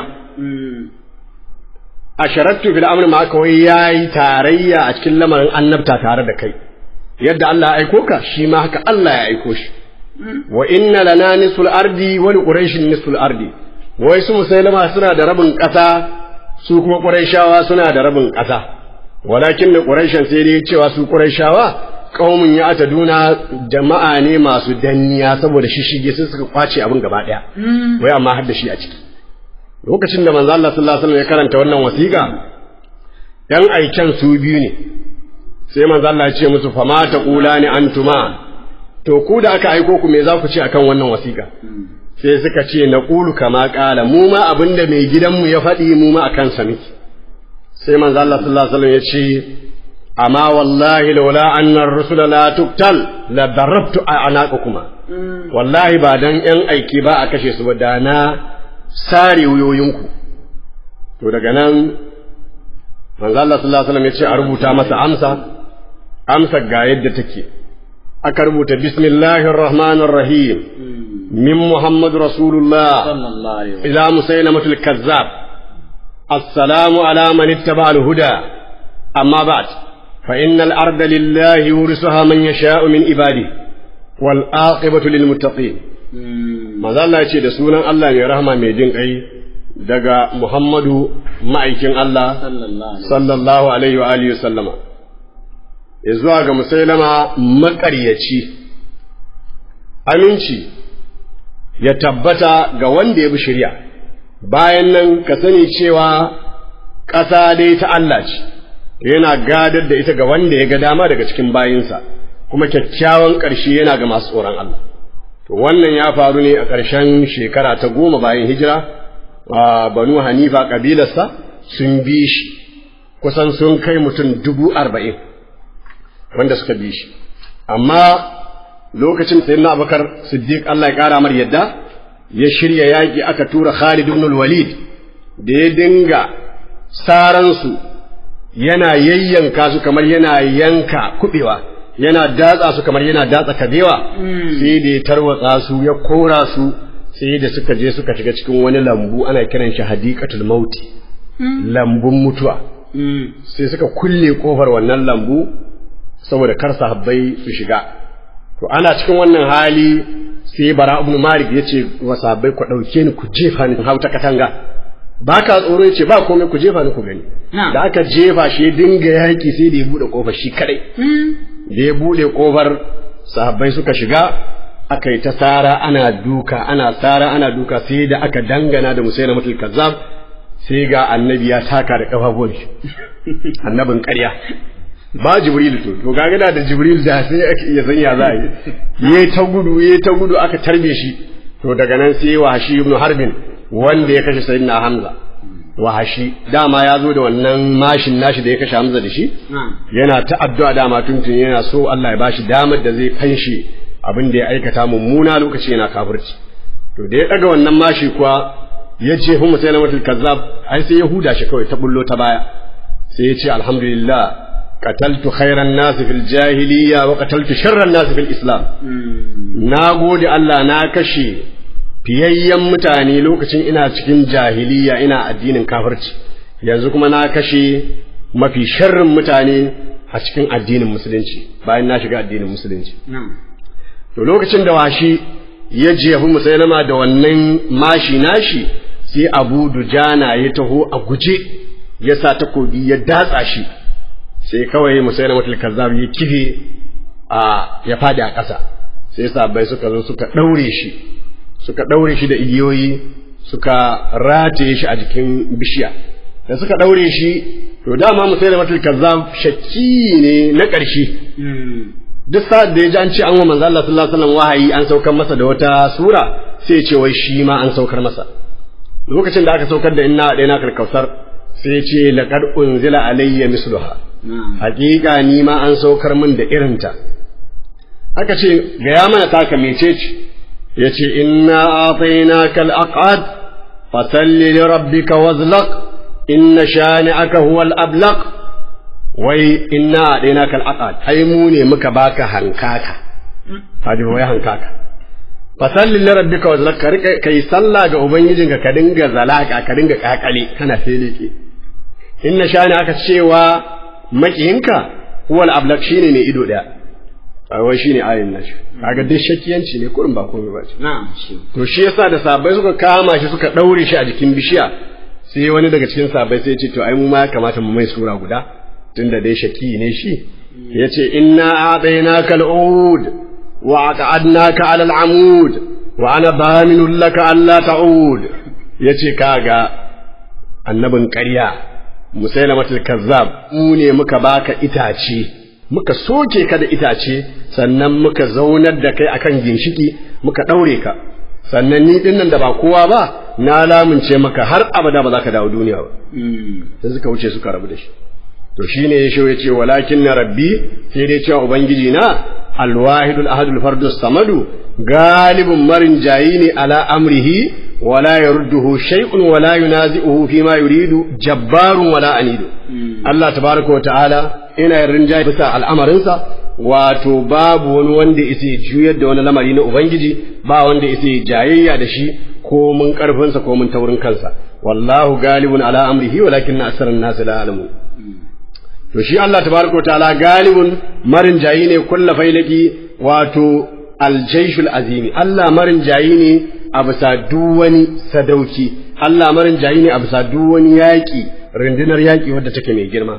asharattu fil amri ma kawai yayi tarayya a cikin lamarin annabta tare da kai yadda Allah ya aiko ka shi ma haka Allah ya aiko shi wa inna lana nisul ardi wa li quraishin nisul ardi wai su musailama suna da rabin ƙasa su kuma quraishawa suna da rabin ƙasa walakin da quraishan sai dai cewa su quraishawa qaumun ya ataduna jama'a ne masu danniya saboda shishige sai suka kwace abin gaba daya wai amma har da shi a ciki lokacin da manzo Allah sallallahu alaihi wasallam ya karanta wannan wasiƙa yan aiken su biyu ne sai manzo Allah ya ce musu fama taqulani antuma to ku da aka aiko ku me za ku ce akan wannan wasiƙa sai suka ce na ƙulu kama ƙala mu ma abinda mai gidanmu ya faɗi mu ma akan sa miki sai manzo Allah sallallahu alaihi wasallam ya ce amma wallahi laula anna ar-rusula la tuqtal la darabtu anaqakuma wallahi ba dan yan aiki ba a kashe su ba da na sare wuyoyinku to daga nan manzo Allah sallallahu alaihi wasallam ya ce a rubuta masa amsa amsa ga yadda take aka rubuta bismillahir rahmanir rahim min muhammad rasulullah sallallahu alaihi wasallam ila musailamatul kazzab assalamu ala man ittaba al huda amma ba'd fa innal arda lillahi yurisuha man yasha'u min ibadihi wal aqibatu lil muttaqin manzo Allah ya ce da sunan Allah mai rahama mai jin kai daga Muhammadu ma'aikin Allah sallallahu alaihi sallallahu alaihi wa alihi sallama ya zuwa ga musailama maƙaryaci aminci ya tabbata ga wanda ya bi shari'a bayan nan ka sani cewa ƙasa dai ta Allah ce yana gadar da ita ga wanda ya ga dama daga cikin bayinsa kuma kyakkyawan ƙarshe yana ga masu tsoron Allah to wannan ya faru ne a ƙarshen shekara ta goma bayan hijira a banu hanifa ƙabilarsa sun bi shi kusan sun kai mutum dubu arba'in wanda suka bi shi amma lokacin sai na abakar siddiq Allah ya ƙara mar yadda ya shirya yaƙi aka tura Khalid ibn walid da ya dinga saransu yana yayyanka su kamar yana yanka kuɓewa yana datsa su kamar yana datsa kabewa sai da ya tarwatsa su ya kora su sai da suka je suka shiga cikin wani lambu ana kiran shi hadiqatul mauti lambun mutuwa sai suka kulle kofar wannan lambu saboda kar sahabbai su shiga to ana cikin wannan hali sai bara ibn malik ya ce wa sahabbai ku dauke ni ku jefa ni hau ta katanga ba ka tsoro ya ce ba komai ku jefa ni ku gani Na'am. da aka jefa shi ya dinga yaki sai da ya bude kofar shi kadai da ya bude kofar sahabbai suka shiga aka yi ta sara ana duka ana sara ana duka sai da aka dangana da musaina mutul kazzab sai ga annabi ya taka da kafafuwan shi annabin ƙarya ba jibril to to ga da jibril da sai aka iya sanya za a yi yayi ta gudu yayi ta gudu aka tarbe shi to daga nan sai wahashi ibn harbin wanda ya kashe sayyidina hamza wahashi dama ya zo da wannan mashin nashi da ya kashe hamza da shi yana ta addu'a dama tuntun yana so Allah ya bashi damar da zai fanshe abin da ya aikata mummuna lokaci yana kafirci to da ya daga wannan mashi kuwa ya ce hu musailamatul kazzab ai sai ya huda shi kawai ta bullo ta baya sai ya ce alhamdulillah qataltu khairan nas fil jahiliya wa qataltu sharran nas fil islam na gode Allah na kashe fiyayyen mutane lokacin ina cikin jahiliya ina addinin kafirci yanzu kuma na kashe mafi sharrin mutane a cikin addinin musulunci bayan na shiga addinin musulunci to lokacin da washi ya jefi musailama da wannan mashi nashi sai abu dujana ya taho a guje ya sa takobi ya datsa shi sai kawai musailama kazzab ya kife a ya fadi a ƙasa sai sabai suka zo suka ɗaure shi suka ɗaure shi da igiyoyi suka rataye shi a jikin bishiya da suka ɗaure shi to dama musailama kazzab shakki ne na ƙarshe duk sa'ad da ya ji an ce an wa manzo Allah sallallahu alaihi wasallam wahayi an saukar masa da wata sura sai ya ce wai shi ma an saukar masa lokacin da aka saukar da inna da na karkausar sai ya ce laqad unzila alayya misluha haƙiƙa ni ma an saukar min da irinta aka ce ga ya mana taka mecece yace inna a'tainaka al-aqad fasalli li rabbika wazlaq inna shani'aka huwa al-ablaq wai inna a'tainaka al-aqad ai mu ne muka baka hankaka hadi wai hankaka fasalli li rabbika wazlaq ka rika kai sallah ga ubangijinka ka dinga zalaka ka dinga kakale kana feleke inna shani'aka cewa makiyinka huwa al-ablaq shine mai ido daya wai shine ayin nashi kaga dai shakiyanci ne kurin ba komai ba ce na'am shi to shi yasa da sabai suka kama shi suka daure shi a jikin bishiya sai wani daga cikin sabai sai ya ce to ai mu ma ya kamata mu mai sura guda tunda dai shaki ne shi yace inna a'tainaka al-ud wa aqadnaka 'ala al-amud wa ana daminun laka alla ta'ud yace kaga annabin ƙarya musailamatul kazzab mu ne muka baka itace muka soke ka da itace sannan muka zaunar da kai akan ginshiki muka ɗaure ka sannan ni ɗin nan da ba kowa ba na lamunce maka har abada ba za ka dawo duniya ba sai suka wuce suka rabu da shi to shine ya ya ce walakin na rabbi sai dai cewa ubangiji na alwahidul ahadul fardus samadu galibun marin jayi ne ala amrihi wala yarudduhu shay'un wala yunazi'uhu fi ma yuridu jabbarun wala anidu Allah tabaraka wa ta'ala ina yin rinjaye bisa al'amarinsa wato babu wani wanda isa juyar da wani lamari na ubangiji ba wanda isa jayayya da shi ko mun karfinsa ko mun taurin kansa wallahu galibun ala amrihi walakin asaran nasu la alamu to shi Allah tabaraka ta'ala galibun marin jayi ne kulla failaki wato aljaishul azimi Allah marin jayi ne a bisa duk wani sadauki Allah marin jayi ne a bisa duk wani yaƙi rundunar yaƙi wadda take mai girma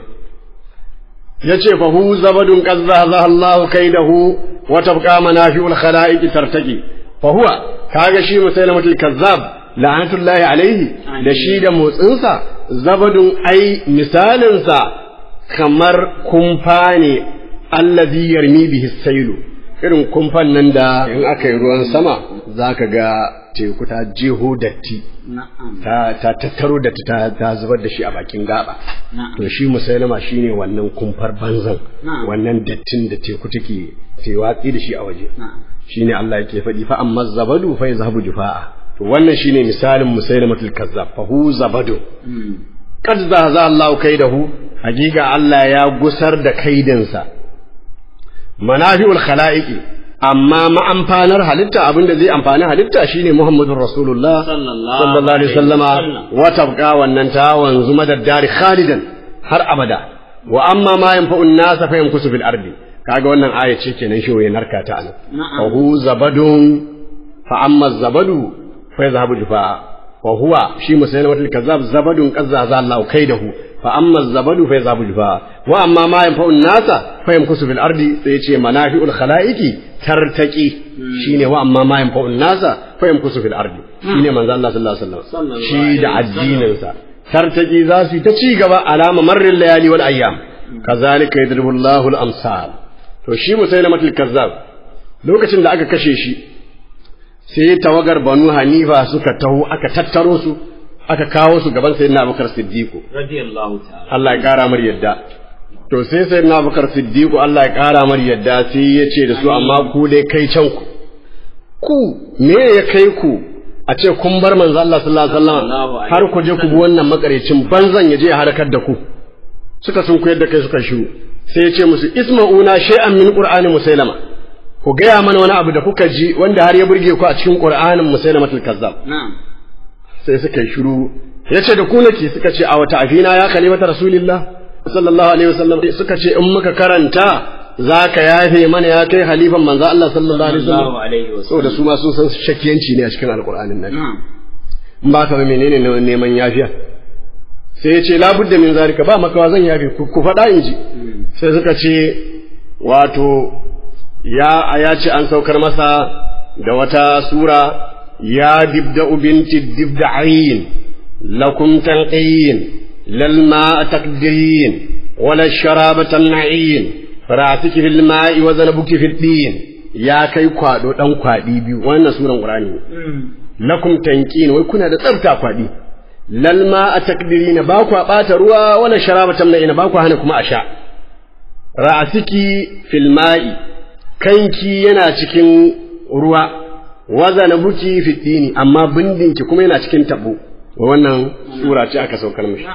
yace fa hu zabadun qad zahazaha Allah kaidahu wa tabqa manafi'ul khalaiq tartaki fa huwa kaga shi musailamatul kazzab la'anatullahi alaihi da shi da motsinsa zabadun ai misalinsa kamar kumfa ne allazi yarmi bihi sailu irin kumfan nan da in aka yi ruwan sama zaka ga teku ta jeho datti ta ta tattaro datti ta, ta zubar da shi a bakin gaba to shi musailama shine wannan kumfar banzan wannan dattin da teku take te watsi da shi a waje shine Allah yake faɗi fa amma zabadu fa yazhabu jufaa to wannan shine misalin musailamatul kazzab fa hu zabadu kad zaza Allah kaidahu hakika Allah ya gusar da kaidinsa manafi'ul khalaiqi amma ma'amfanar halitta abinda zai amfani halitta shine Muhammadur Rasulullah sallallahu alaihi wasallama wa tabqa wannan ta wanzu madaddari khalidan har abada wa amma ma yanfa'un nas fa yankusu fil ardi kaga wannan aya ce kenan shi ya narka ta anan fa hu zabadun fa amma zabadu fa yazhabu jufa wa huwa shi musailamatul kazzab zabadun qazza za Allah kaidahu fa amma zabadu fa yazhabu jufa wa amma ma yanfa'u nasa fa yamkusu fil ardi sai yace manafi'ul khalaiqi tartaqi shine wa amma ma yanfa'u nasa fa yamkusu fil ardi shine manzo Allah sallallahu alaihi wasallam shi da addinin sa tartaqi za su ta ci gaba alama marrin layali wal ayyam kazalika yadribu Allahu al amsal to shi musailamatul kazzab lokacin da aka kashe shi sai tawagar banu hanifa suka taho aka tattaro su aka kawo su gaban sayyidina abubakar siddiqu radiyallahu ta'ala Allah ya kara mar yadda to sai sayyidina abubakar siddiqu Allah ya kara mar yadda sai ya ce da su amma ku dai kai can ku ku me ya kai ku a ce kun bar manzo Allah sallallahu alaihi wasallam har ku je ku bi wannan makarecin banzan ya je ya harkar da ku suka sun koyar da kai suka shiru sai ya ce musu isma'una shay'an min qur'ani musailama ku gaya mana wani abu da kuka ji wanda har ya burge ku a cikin qur'anin musailamatul kazzab na'am sai suka yi shiru ya ce da ku nake suka ce a wata afina ya kalimata rasulillah sallallahu alaihi wasallam suka ce in muka karanta za ka yafe mana ya kai halifan manzo Allah sallallahu alaihi wasallam sallallahu alaihi wasallam saboda su ma sun san shakiyanci ne a cikin alqur'anin nan na'am in ba ka ba menene ne neman yafiya sai ya ce labudda min zalika ba makawa zan yafe ku ku faɗa in ji sai suka ce wato ya ya ce an saukar masa da wata sura ya dibda binti dibda ayin lakum tanqiyin lal ma'a taqdirin wala sharaba tan'in fara'atiki fil ma'i wa zanabuki fil din ya kai kwado dan kwadi biyu wannan suran qur'ani ne lakum tanqin wai kuna da tsafta kwadi lal ma'a taqdirina ba ku bata ruwa wala sharaba tan'in ba ku hana kuma a sha ra'asiki fil ma'i kanki yana cikin ruwa wazana buki fi dini amma bindinki kuma yana cikin tabo wannan sura ce aka saukar mishi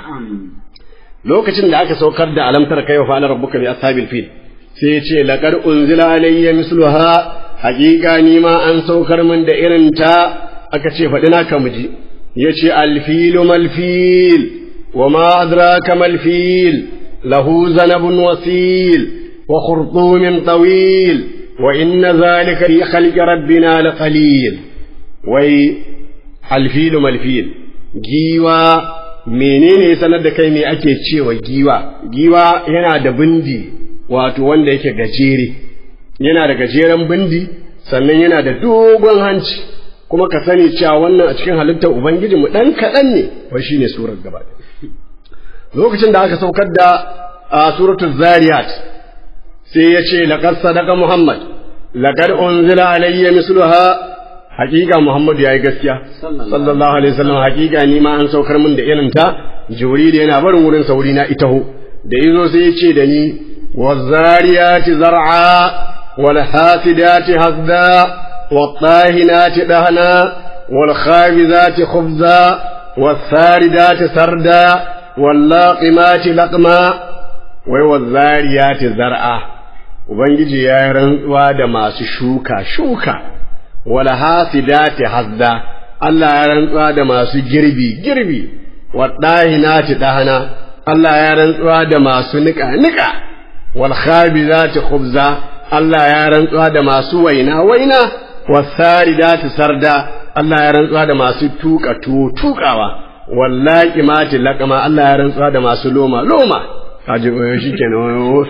lokacin da aka saukar da alamtar kai wa fa'ala rabbuka bi ashabil fil sai ya ce laqad unzila alayya misluha haqiqa ni ma an saukar min da irin ta aka ce faɗi naka muji yace alfilu malfil wa ma adraka malfil lahu zanabun wasil wa khurtumin tawil wa inna zalika fi khalqi rabbina laqalil wai alfilu malfil giwa menene sanar da kai me ake cewa giwa giwa yana da bindi wato wanda yake gajere yana da gajeren bindi sannan yana da dogon hanci kuma ka sani cewa wannan a cikin halittar ubangiji mu dan kaɗan ne wai shine surar gaba lokacin da aka saukar da a suratul zariyat sai ya ce laqad sadaqa muhammad laqad unzila alayya misluha hakika Muhammadu ya yi gaskiya sallallahu alaihi wasallam hakika ni ma an saukar min da irin ta jibril yana barin wurin sauri na itaho da yazo sai ya ce da ni wazariyati zar'a wal hasidati hazda wat tahinati dahna wal khabizati khubza was saridati sarda wal laqimati laqma wai wazariyati zar'a ubangiji ya rantsuwa da masu shuka shuka wala hasidati hazda Allah ya rantsuwa da masu girbi girbi wadahinati dahana Allah ya rantsuwa da masu nika nika wal khabizati khubza Allah ya rantsuwa da masu waina waina wasaridati sarda Allah ya rantsuwa da masu tuka tuwo tukawa wallaki mati laqama Allah ya rantsuwa da masu loma loma kaji shi kenan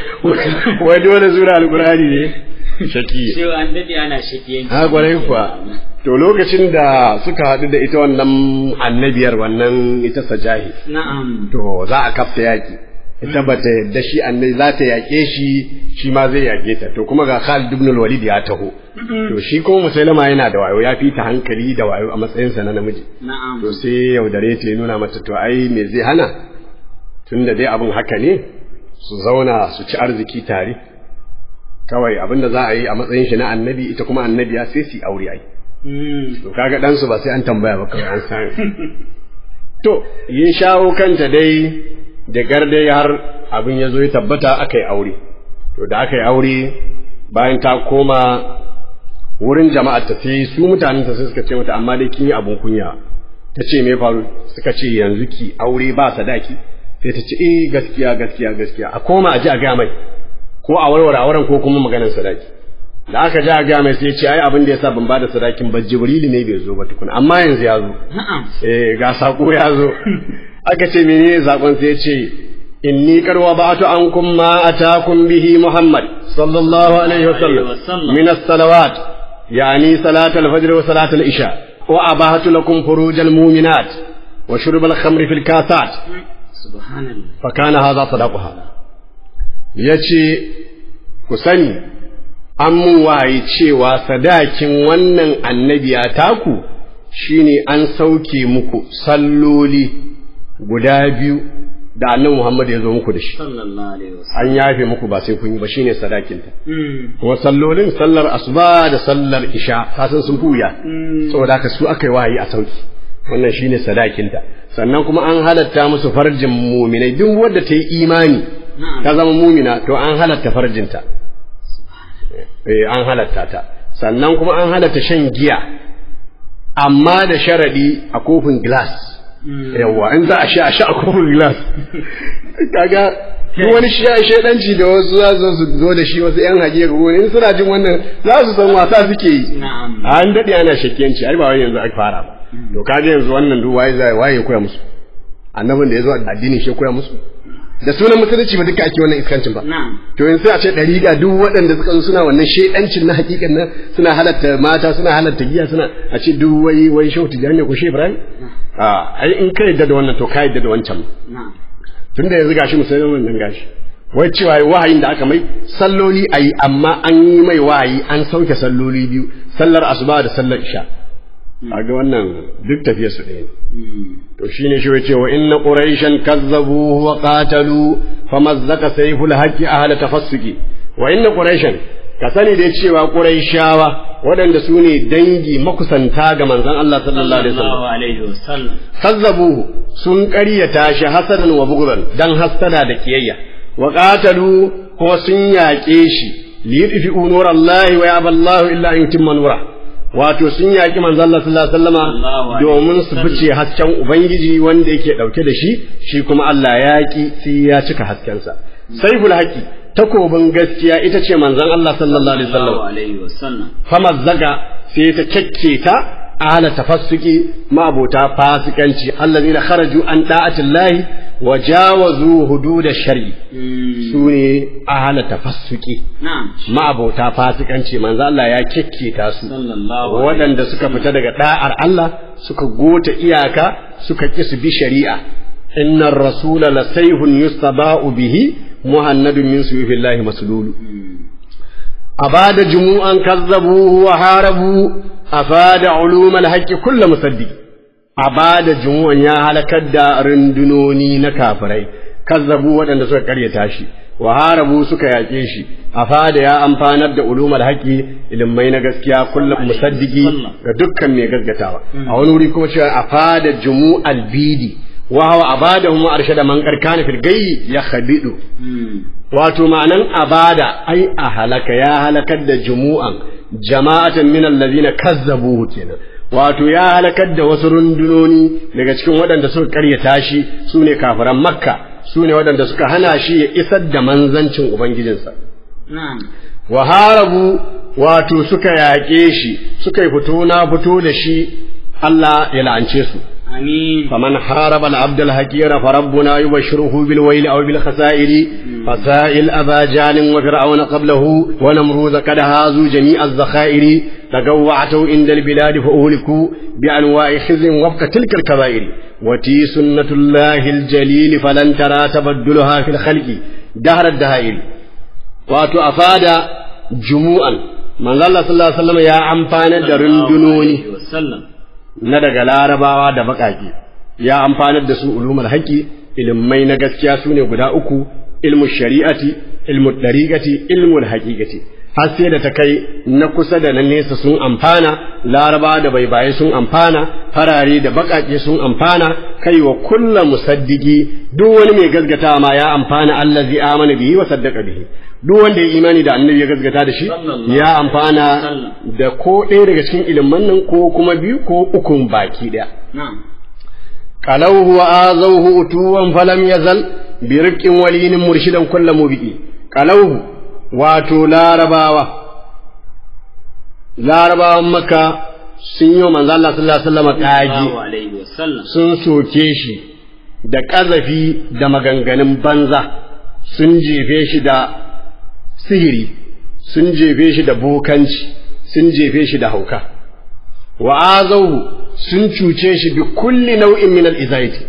wai dole sura alqur'ani ne shaki Shewa an daɗe ana shakiyanci. ha kwarai kuwa to lokacin da suka haɗu da ita wannan annabiyar wannan ita sajahi Na'am. to za a kafta yaƙi ita ba ta yadda shi annabi za ta yaƙe shi shi ma zai yaƙe ta to kuma ga Khalid ibn al-Walid ya taho to shi kuma Musailama yana da wayo ya fi ta hankali da wayo a matsayinsa na namiji Na'am. to sai yaudare ta ya nuna mata to ai me zai hana tunda dai abin haka ne su zauna su ci arziki tare kawai abin da za a yi a matsayin shi na annabi ita kuma annabiya sai su yi aure ai Mm. to kaga ɗansu ba sai an tambaya ba kawai an san to yin shawo kanta dai da dai har abin ya zo ya tabbata aka yi aure to da aka yi aure bayan ta koma wurin jama'ar ta sai su mutanen ta sai suka ce mata amma dai kin yi abun kunya ta ce me faru suka ce yanzu ki aure ba sadaki sai ta ce eh gaskiya gaskiya gaskiya a koma a ji a gaya mai ko a warware auren ko kuma maganar sadaki da aka ji a gaya mai sai ce ai abin da yasa ban bada sadakin ba jibrilu ne bai zo ba tukuna amma yanzu ya zo Na'am. eh ga sako ya zo aka ce menene sakon sai ya ce inni qad wada'tu ankum ma atakum bihi muhammad sallallahu alaihi wasallam wasallam. min as-salawat yani salat al-fajr wa salat al-isha wa abahatu lakum furuj al-mu'minat wa shurb al-khamr fi al-kasat Subhanallah. fa kana hadha sadaquha yace ku sani an mun waye cewa sadakin wannan annabiya taku shine an sauke muku salloli guda biyu da annabi Muhammad ya zo muku da shi Sallallahu alaihi wasallam. an yafe muku ba sai kun yi ba shine sadakinta Mm. kuma sallolin sallar asuba da sallar isha kasan sun fuya saboda haka su aka yi wahayi a sauki wannan shine sadakinta sannan kuma an halatta musu farjin muminai duk wadda ta yi imani Na'am. ta zama mumina to an halatta farjinta eh an halatta ta sannan kuma an halatta shan giya amma da sharadi a kofin glass yawa in za a sha a sha a kofin glass kaga duk wani shedanci da wasu za su zo da shi wasu yan hage ga in suna jin wannan za su san wasa suke yi Na'am. an daɗe ana shakkiyanci ai ba wai yanzu aka fara ba to kaga yanzu wannan duk waye zai waye ya koya musu annabin da ya zo addinin shi ya koya musu da sunan musulunci ba duka ake wannan iskancin ba Na'am. to yanzu sai a ce ɗariƙa duk waɗanda suka zo suna wannan shedancin na hakikan nan suna halatta mata suna halatta giya suna a ce duk wai wai shehu tijani ko shehu ibrahim a ai in ka yadda da wannan to ka yadda da wancan Na'am. tunda yanzu gashi musulman wannan gashi wai cewa wahayin da aka mai salloli ayi amma an yi mai wahayi an sauke salloli biyu sallar asuba da sallar isha ga wannan duk tafiyar su ɗaya ne Mm. to shine shi yace wa inna quraishan kazzabu wa qatalu famazzaka sayful haqqi ahla tafassuki wa inna quraishan ka sani da cewa quraishawa waɗanda su ne dangi makusanta ga manzon Allah sallallahu alaihi wasallam sallallahu alaihi wasallam kazzabuhu sun ƙaryata shi hasadan wa bughdan dan hasada da kiyayya wa qatalu kuma sun yaƙe shi li yudfi'u nurallahi wa yaba Allahu illa an yutimma nura wato sun yaƙi manzo Allah sallallahu alaihi wasallama Sallallahu alaihi domin su wasallam. fice hasken ubangiji wanda yake dauke da shi shi kuma Allah ya ki sai ya cika haskensa saiful haqi takobin gaskiya ita ce manzon Allah sallallahu alaihi wasallam sallallahu alaihi wasallam famazzaga sai ta kyakke ta ala tafassuki ma'abota fasikanci allazina kharaju an da'atillahi wa jawazu hudud shari su ne ala tafassuki na'am ma'abota fasikanci manzo Allah ya kyakke ta su sallallahu waɗanda suka fita daga da'ar Allah suka gota iyaka suka ki su bi shari'a innar rasula lasayhun yustaba'u bihi muhannadun min suyufillahi maslulu أباد جموعا كذبوه وحاربوا أفاد علوم الحق كل مصدق أباد جموعا يا هلكت دا رندنوني نكافري كذبوا ودن سوى قرية تاشي وحاربوا سكا يكيشي أفاد يا أمفانت دا علوم الحق إلمين غسكيا كل مصدقي دكا مي غسكتاوا أولوري كما شاء أفاد جموع البيدي وهو أبادهم وأرشد من قد كان في الغي يخبئ wato ma'anan abada ai a halaka ya halakar da jumu'an jama'atan min allazina kazzabuhu kenan wato ya halakar da wasu rundunoni daga cikin waɗanda suka karyata shi su ne kafiran makka su ne waɗanda suka hana shi ya isar da manzancin ubangijinsa na'am wa harabu wato suka yaƙe shi suka yi fito na fito da shi Allah ya la'ance su amin فمن حارب العبد الحقير فربنا يبشره بالويل أو بالخسائر فسائل أبا جال وفرعون قبله ونمروذ قد هازوا جميع الذخائر تقوعتوا عند البلاد فأهلكوا بأنواع خزي وفق تلك الكبائر وتي سنة الله الجليل فلن ترى تبدلها في الخلق دهر الدهائر واتو أفاد جموعا من الله صلى الله عليه وسلم يا أمفان درندنوني wasallam na daga larabawa da baƙaƙe ya amfanar da su ulumar haƙi ilmai na gaskiya su ne guda uku ilmu shari'ati ilmu ɗariƙati ilmu haƙiƙati har sai da ta kai na kusa da na nesa sun amfana larabawa da baibaye sun amfana farare da baƙaƙe sun amfana kai wa kulla musaddiki duk wani mai gaskata ma ya amfana allazi amana bihi wa saddaqa bihi duk wanda ya imani da annabi ya gaskata da shi Sallallahu ya amfana wasallam. da ko ɗaya daga cikin ilimin nan ko kuma biyu ko ukun baki ɗaya. na'am Qalawhu wa azawhu utuwan falam yazal bi rifqin walinin murshidan kullu mubiqi. Qalawhu wato larabawa larabawan maka sun yi wa manzo Allah sallallahu alaihi wasallam sallallahu kage alaihi wasallam sun soke shi da ƙazafi da maganganun banza sun jefe shi da sihiri sun jefe shi da bokanci sun jefe shi da hauka wa azauhu sun cuce shi bi kulli nau'in min al-izaiti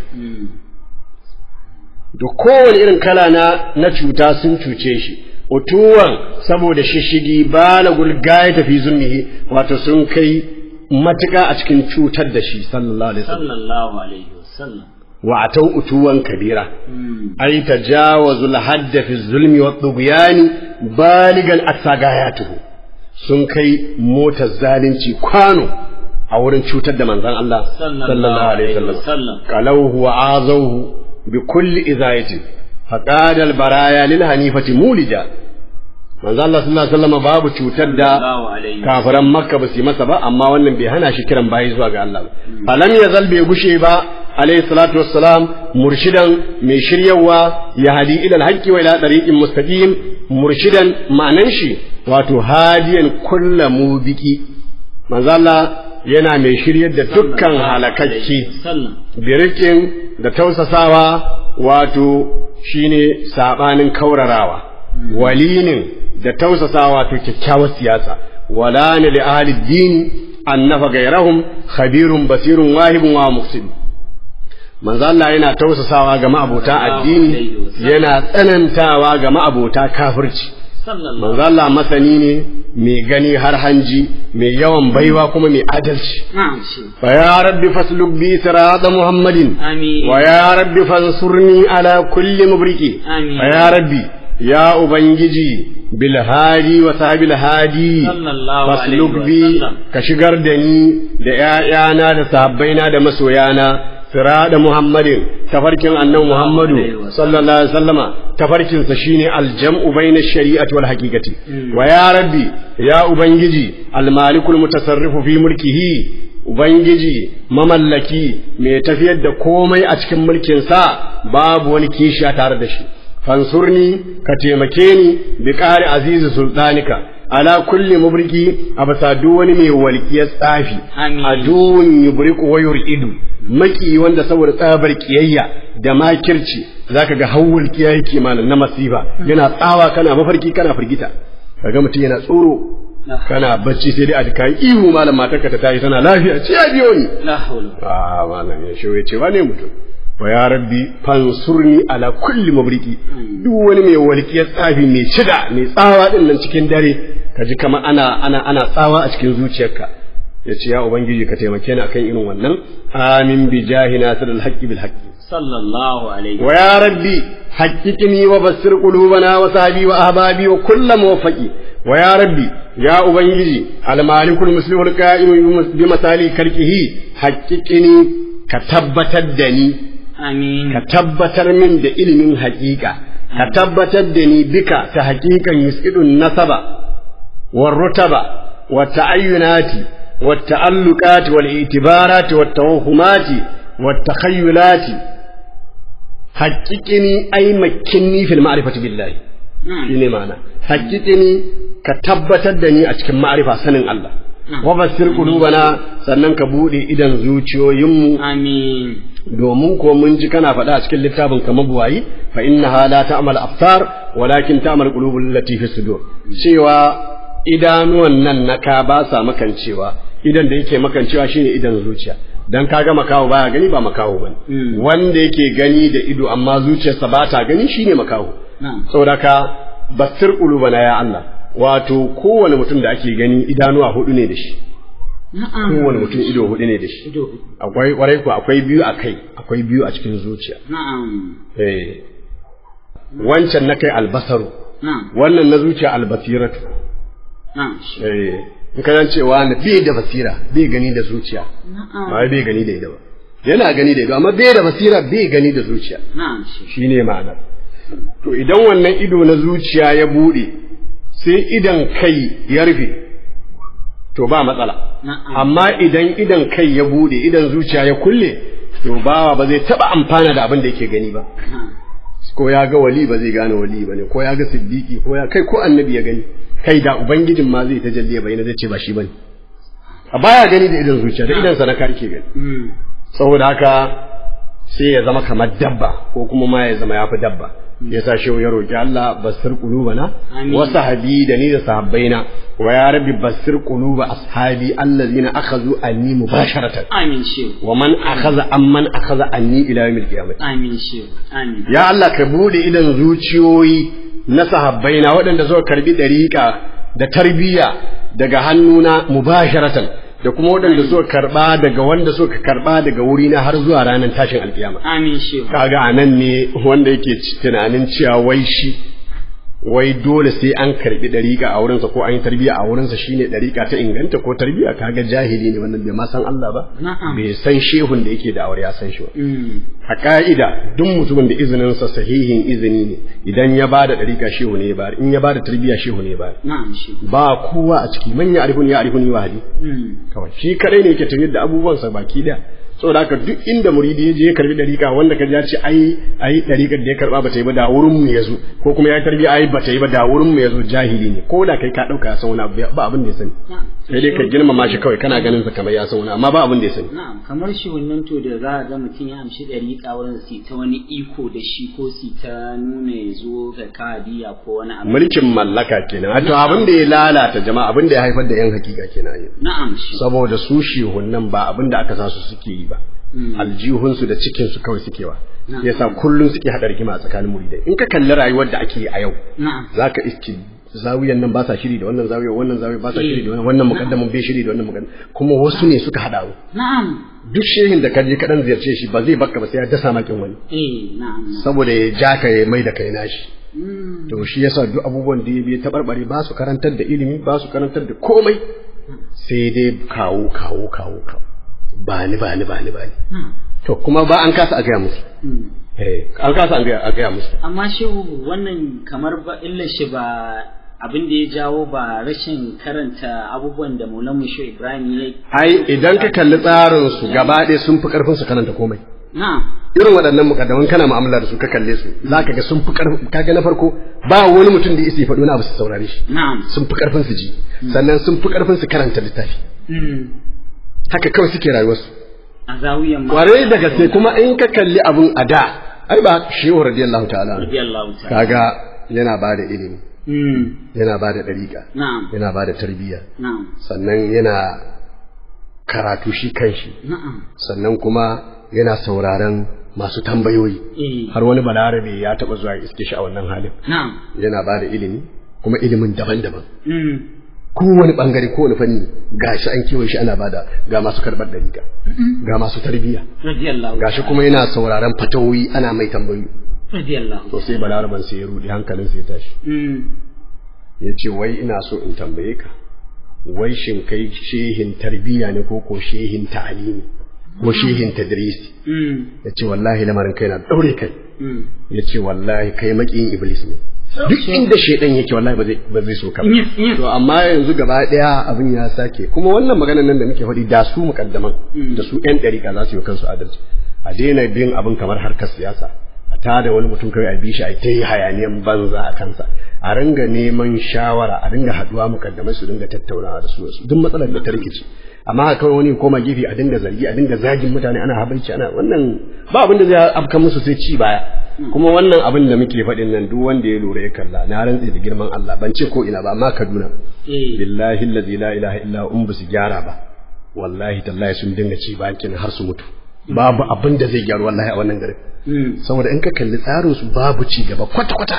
da kowane irin kala na na cuta sun cuce shi utuwan saboda shishigi balagul gaya tafi zunnihi wato sun kai matuƙa a cikin cutar da shi sallallahu alaihi wasallam sallallahu alaihi wasallam wa atau utuwan kabira ay tajawazu al-hadd fi zulmi wa tughyani baligan asagayatuhu sun kai motar zalunci kwano a wurin cutar da manzon Allah sallallahu alaihi wasallam qalawhu wa azawhu bi kulli izayatin faqada al-baraya lil hanifati mulija manzon Allah sallallahu alaihi wasallam babu cutar da sallallahu alaihi kafiran makka ba su yi masa ba amma wannan bai hana shi kiran bayi zuwa ga Allah ba falam yazal bai gushe ba alayhi salatu wassalam murshidan mai shiryawa ya hadi ila alhaqi wa ila tariqin mustaqim murshidan ma'anan shi wato hadiyan kulla mubiki manzo Allah yana mai shiryar da dukkan halakacce sallam birikin da tausasawa wato shine sabanin kaurarawa walinin da tausasawa to kyakkyawar siyasa wala ne li ahli dini annafa gairahum khabirun basirun wahibun wa muqsid manzo Allah yana tausasawa ga ma'abota addini yana tsanantawa ga ma'abota kafirci sallallahu manzo Allah masani ne mai gani har hanji mai yawan baiwa kuma mai adalci na'am shi fa ya rabbi fasluk bi sirata muhammadin amin ويا رب فانصرني على كل مبرك آمين. ويا ربي ya ubangiji bil hadi wa sahabil hadi Sallallahu fasluk alaihi bi wasallam. ka shigar da ni da ƴaƴana da sahabbaina da masoyana sirada muhammadin tafarkin annan muhammadu alaihi wasallam. sallallahu alaihi wasallama tafarkinsa shine aljam'u baina shari'ati wal haqiqati wa ya rabbi ya ubangiji almalikul mutasarrifu fi mulkihi ubangiji mamallaki mai tafiyar da komai a cikin mulkinsa babu wani kishiya tare da shi fansurni ka taimake ni bi ƙari azizu sultanika ala kulli mubriki a bisa duk wani mai walƙiyar tsafi Amin. a duwun yubriku wa yuridu maki wanda saboda tsabar kiyayya da makirci zaka ga hawul kiyaye kimanin na masifa yana tsawa kana mafarki kana firgita kaga mutum yana tsoro kana bacci sai dai a kai ihu malam matarka ta tayi tana lafiya ce ya biyo ni la hawla a malam ya shi ce wane mutum wa ya rabbi fansurni ala kulli mabriki duk wani mai walƙiyar tsafi mai cida mai tsawa din nan cikin dare ka ji kamar ana ana ana tsawa a cikin zuciyarka ya ce ya ubangiji ka taimake ni akan irin wannan amin bi jahi nasir alhaqqi bil haqqi sallallahu alaihi wa ya rabbi haqiqni wa bassir qulubana wa sahbi wa ahbabi wa kullu muwaffaqi wa ya rabbi ya ubangiji al malikul muslimul qa'im bi masali karkihi haqiqni ka tabbatar da ni amin ka tabbatar min da ilimin haƙiƙa ka tabbatar da ni bika ta haƙiƙan yusqidun nasaba war rutaba wa ta'ayyunati wa ta'alluqati wal itibarati wat tawahumati wat takhayyulati haƙiƙini ai makinni fil ma'rifati billahi shine ma'ana haƙiƙini ka tabbatar da ni a cikin ma'rifa sanin Allah wa basir qulubana sannan ka bude idan zuciyoyinmu amin domin ko mun ji kana faɗa a cikin littafin kamar buwayi fa innaha la ta'mal absar walakin ta'mal qulubul lati fi sudur cewa idanuwan nan naka ba sa makancewa idan da yake makancewa shine idan zuciya dan kaga makaho baya gani ba makaho bane Mm. wanda yake gani da ido amma zuciyarsa ba ta gani shine makaho na'am saboda ka basir qulubana ya Allah wato kowane mutum da ake gani idanuwa hudu ne da shi na'am kowane mutum ido hudu ne da shi ido akwai kwarai ku akwai biyu a kai akwai biyu a cikin zuciya na'am eh wancan na kai albasaru na'am wannan na zuciya albasiratu na'am eh in ka cewa na bai da basira bai gani da zuciya na'am ba bai gani da ido ba yana gani da ido amma bai da basira bai gani da zuciya na'am shi shine ma'anar to idan wannan ido na zuciya ya bude sai idan kai ya rufe to ba matsala na'am amma idan idan kai ya bude idan zuciya ya kulle to bawa ba zai taba amfana da abin da yake gani ba na'am ko ya ga wali ba zai gane wali bane ko ya ga siddiqi ko ya kai ko annabi ya gani kai da ubangijin ma zai tajalli ya bayyana zai ce ba shi bane a baya gani da idan zuciya da idan sa na ke gani Mm. saboda haka sai ya zama kamar dabba ko kuma ma ya zama yafi dabba ya sa shehu ya roki Allah basir qulubana Amin. wa sahabi da ni da sahabbaina wa ya rabbi basir quluba ashabi allazina akhadhu anni mubasharatan amin shi wa man akhadha amman akhadha anni ila yawmil qiyamah amin shi amin ya Allah ka bude idan zuciyoyi na sahabbaina waɗanda suka karbi dariƙa da tarbiyya daga hannuna mubasharatan da kuma waɗanda suka karba daga wanda suka karba daga wurina har zuwa ranar tashin alkiyama amin shi kaga anan ne wanda yake ci- tunanin cewa wai shi wai dole sai an karbi dariƙa a wurinsa ko an yi tarbiyya a wurinsa shine dariƙa ta inganta ko tarbiyya kaga jahili ne wannan bai ma san Allah ba Na'am. bai san shehun da yake da aure ya san shi ba Mm. a ka'ida duk mutumin da izininsa sahihin izini ne idan ya bada dariƙa shehu ne ya bayar in ya bada tarbiyya shehu ne ya bayar na'am shi ba kowa a ciki man ya arifuni ya arifuni wa hadi Mm. kawai shi kadai ne yake tafiyar da abubuwansa baki daya saboda haka duk inda muridi ya je ya karbi dariƙa wanda ka ji ya ce ai ai dariƙar da ya karba bata yi ba da wurin mu yazo ko kuma ya tarbiya ai bata yi ba da wurin mu yazo jahili ne ko da kai ka dauka ya san wani abu ba abin da ya sani na'am sai dai ka girmama shi kawai kana ganin sa kamar ya san wani amma ba abin da ya sani na'am kamar shi wannan to da za a ga mutum ya amshi ɗariƙa wurin su ta wani iko da shi ko su ta nuna ya zo ga kadiya ko wani abu mulkin mallaka kenan to abin da ya lalata jama'a abin da ya haifar da yan hakika kenan yau na'am shi saboda su shehunnan ba abin da aka sa su suke yi ba aljihunsu da cikinsu kawai suke wa Na'am. yasa kullum suke haɗa rigima a tsakanin muridai in ka kalli rayuwar da ake yi a yau na'am za ka iske zawiyan nan ba sa shiri da wannan zawiyan wannan zawiyan ba sa shiri da wannan wannan mukaddamin bai shiri da wannan mukaddamin kuma wasu ne suka haɗa mu na'am duk shehin da ka je kaɗan ziyarce shi ba zai bakka ba sai ya dasa makin wani eh na'am saboda ya ja ka ya mai da kai nashi to shi yasa duk abubuwan da ya bi tabarbare ba su karantar da ilimi ba su karantar da komai sai dai kawo kawo kawo kawo ba ni ba ni ba ni ba ni to kuma ba an kasa a gaya musu eh an kasa a gaya a gaya musu amma shehu wannan kamar ba illar shi ba abin da ya jawo ba rashin karanta abubuwan da Maulan Musho Ibrahim ya ai idan ka kalli tsarin su gaba ɗaya sun fi karfin su karanta komai na'am irin waɗannan mukaddaman kana mu'amala da su ka kalle su za ka ga sun fi karfin kaga na farko ba wani mutum da isa ya faɗo na abu su saurare shi na'am sun fi karfin su ji sannan sun fi karfin su karanta littafi haka kawai suke rayuwarsu a zawiyan ma kwarai da gaske kuma in ka kalli abun a da ai ba shehu radiyallahu ta'ala anhu. radiyallahu ta'ala kaga yana ba da ilimi Mm. yana ba da ɗariƙa na'am yana ba da tarbiyya na'am sannan yana karatu shi kanshi na'am sannan kuma yana sauraron masu tambayoyi eh har wani balarabe ya taɓa zuwa ya iske shi a wannan halin na'am yana ba da ilimi kuma ilimin daban-daban Mm. kowane bangare kowane fanni gashi an kewaye shi ana bada ga masu karɓar ɗariƙa ga masu tarbiyya radiyallahu gashi kuma yana sauraron fatawoyi ana mai tambayoyi radiyallahu to sai balaraban sai ya rudi hankalin sai ya tashi Mm. ya ce wai ina so in tambaye ka wai shin kai shehin tarbiyya ne ko ko shehin ta'alimi ko shehin tadrisi Mm. ya ce wallahi lamarin kai na daure kai Mm. ya ce wallahi kai makiyin iblis ne duk inda shaidan yake wallahi ba zai ba zai so ka ba Yes, yes. to amma yanzu gaba daya abin ya sake kuma wannan maganar nan da muke faɗi da su mukaddaman da su yan ɗariƙa za su yi wa kansu adalci a daina bin abin kamar harkar siyasa a tada wani mutum kawai a bi shi a ta yi hayaniyan banza a kansa a ringa neman shawara a ringa haɗuwa mukaddamai su dinga tattaunawa da su da su duk matsalar da ta rikici amma haka kawai wani koma gefe a dinga zargi a dinga zagin mutane ana habaici ana wannan ba abin da zai afka musu sai ci baya kuma wannan abin da muke faɗin nan duk wanda ya lura ya kalla na rantse da girman Allah ban ce ko ina ba amma Kaduna Eh. billahi allazi la ilaha illa hu in ba su gyara ba wallahi tallahi sun dinga ci bakin har su mutu babu abin da zai gyaru wallahi a wannan garin Mm. saboda in ka kalli tsarin su babu ci gaba kwata kwata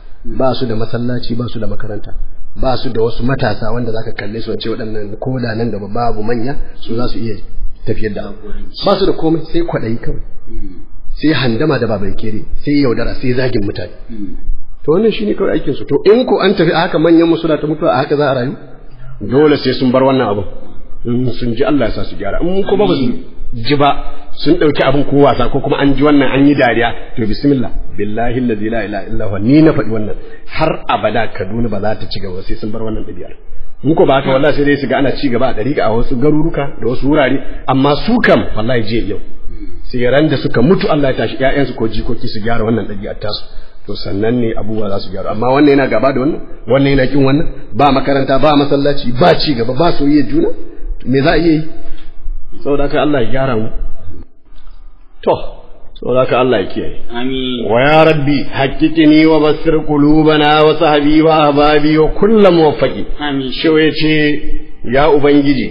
ba su da masallaci ba su da makaranta ba su da wasu matasa wanda zaka kalle su ce waɗannan koda nan gaba babu manya su za su iya tafiyar da abu ba su da komai sai kwaɗayi kawai Mm. sai handama da babai kere sai yaudara sai zagin mutane Mm. to wannan shine kawai aikin su to in ko an tafi a haka manyan mu suna ta mutuwa a haka za a rayu dole sai sun bar wannan abu in sun ji Allah ya sa su gyara in kuma ba su ji ba sun dauki abin ko wasa ko kuma an ji wannan an yi dariya to bismillah billahi allazi la ilaha illa huwa ni na faɗi wannan har abada Kaduna ba za ta ci gaba sai sun bar wannan ɗabi'ar in ko ba haka wallahi sai dai su ga ana ci gaba a dariƙa a wasu garuruka da wasu wurare amma su kam wallahi je yau sai ran da suka mutu Allah ya tashi ƴaƴansu ko jikoki su gyara wannan ɗabi'ar tasu to sannan ne abubuwa za su gyaru amma wannan yana gaba da wannan wannan yana kin wannan ba makaranta ba masallaci ba ci gaba ba soyayya juna me za a iya yi saboda haka Allah ya gyara mu to saboda haka Allah ya kiyaye Amin. wa ya rabbi haqiqini wa basir qulubana wa sahbi wa ahbabi wa kullu muwaffaqi Amin. shi ya ce ya ubangiji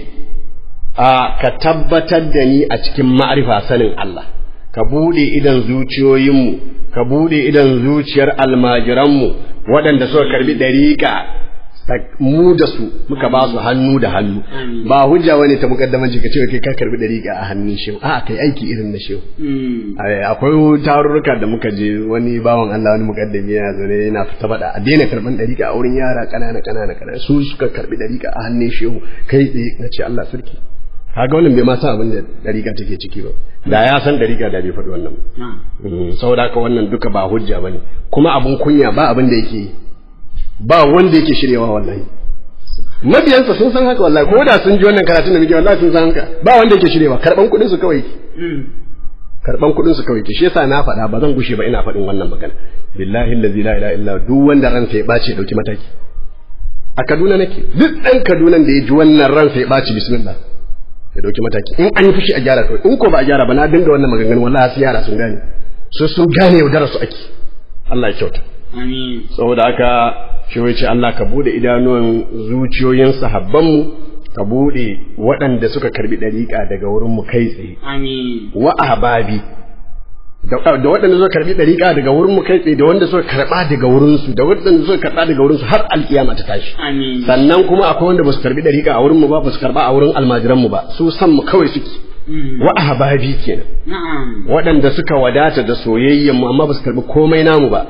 a ka tabbatar da ni a cikin ma'arifa sanin Allah ka bude idan zuciyoyinmu ka bude idan zuciyar almajiranmu waɗanda suka karbi dariƙa mu da su muka ba su hannu da hannu Amin. ba hujja wani ta mukaddamanci ka ce kai ka karbi dariƙa a hannun shehu a kai aiki irin na shehu Mm. Ai, akwai tarurruka da muka je wani bawan Allah wani mukaddami yana zaune yana fita faɗa a daina karɓan ɗariƙa a wurin yara ƙanana ƙanana ƙanana su suka karɓi ɗariƙa a hannun shehu kai tsaye na ce Allah sarki kaga wannan bai ma san abin da ɗariƙa take ciki ba da ya san ɗariƙa da bai faɗi wannan ba Na'am. Mm, saboda haka wannan duka ba hujja bane kuma abun kunya ba abin da yake yi ba wanda yake shiryawa wallahi mabiyansa sun san haka wallahi ko da sun ji wannan karatun da muke wallahi sun san haka ba wanda yake shiryawa karɓan kuɗin su kawai yake Mm. karban kuɗin su kawai ke shi yasa na faɗa ba zan gushe ba ina faɗin wannan magana billahi allazi la ilaha illa duk wanda ransa ya ɓaci ya ɗauki mataki a Kaduna nake duk ɗan Kaduna da ya ji wannan ransa ya ɓaci bismillah ya ɗauki mataki in an yi fushi a gyara kawai in ko ba a gyara ba na dinga wannan maganganu wallahi su yara sun gane su sun gane yaudara su ake Allah ya kyauta Amin. saboda haka shi wai ce Allah ka bude idanuwan zuciyoyin sahabbanmu ka bude waɗanda suka karbi ɗariƙa daga wurin mu kai tsaye Amin. wa ahbabi da da waɗanda suka karbi ɗariƙa daga wurin mu kai tsaye da wanda suka karɓa daga wurin su da waɗanda suka karɓa daga wurin su har alƙiyama ta tashi Amin. sannan kuma akwai wanda ba su karbi ɗariƙa a wurin mu ba ba su karɓa a wurin almajiran mu ba su san mu kawai suke Mm. wa ahbabi kenan Na'am. waɗanda suka wadata da soyayyen mu amma ba su karbi komai namu ba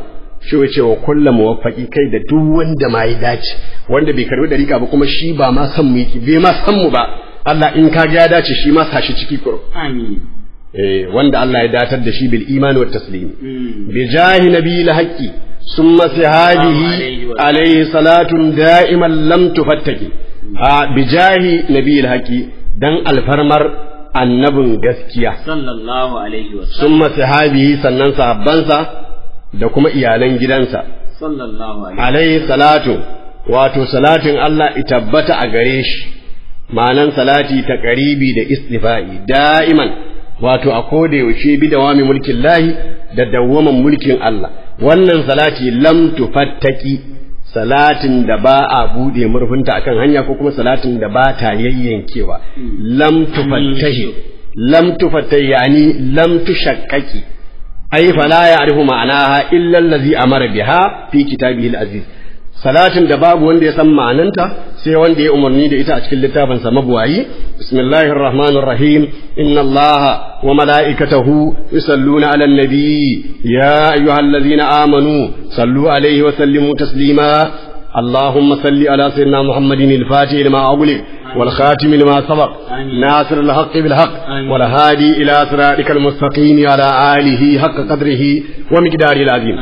shi ya ce wa kulla muwaffaqi kai da duk wanda ma ya dace wanda bai karbi dariƙa ba kuma shi ba ma san mu yake bai ma san mu ba Allah in ka ga ya dace shi ma sashi ciki kuro amin eh wanda Allah ya datar da shi bil imani wat taslim bi jahi nabiyil haqqi summa sihadihi alayhi salatun da'iman lam tufattaki a bi jahi nabiyil haqqi dan alfarmar annabin gaskiya sallallahu alaihi wa summa sihadihi sannan sahabbansa da kuma iyalan gidansa sallallahu alaihi alayhi salatu wato salatin Allah itabbata a gare shi ma'anan salati ta ƙaribi da istifa'i da'iman wato a koda yaushe bi dawami mulkin lahi da dawwaman mulkin Allah wannan salati lam tufattaki salatin da ba a bude murfinta akan hanya ko kuma salatin da ba ta yayyankewa lam tufattahi lam tufattahi yani lam tushakkaki ai fala ya'rifu ma'anaha illa allazi amara biha fi kitabihi al-aziz salatin da babu wanda ya san ma'ananta sai wanda ya umarni da ita a cikin littafin sa mabuwayi bismillahir rahmanir rahim inna allaha wa mala'ikatahu yusalluna 'alan nabi ya ayyuhallazina amanu sallu 'alaihi wa sallimu taslima اللهم صل على سيدنا محمد الفاتح لما أغلق والخاتم لما سبق ناصر الحق بالحق والهادي إلى صراطك المستقيم على آله حق قدره ومقداره العظيم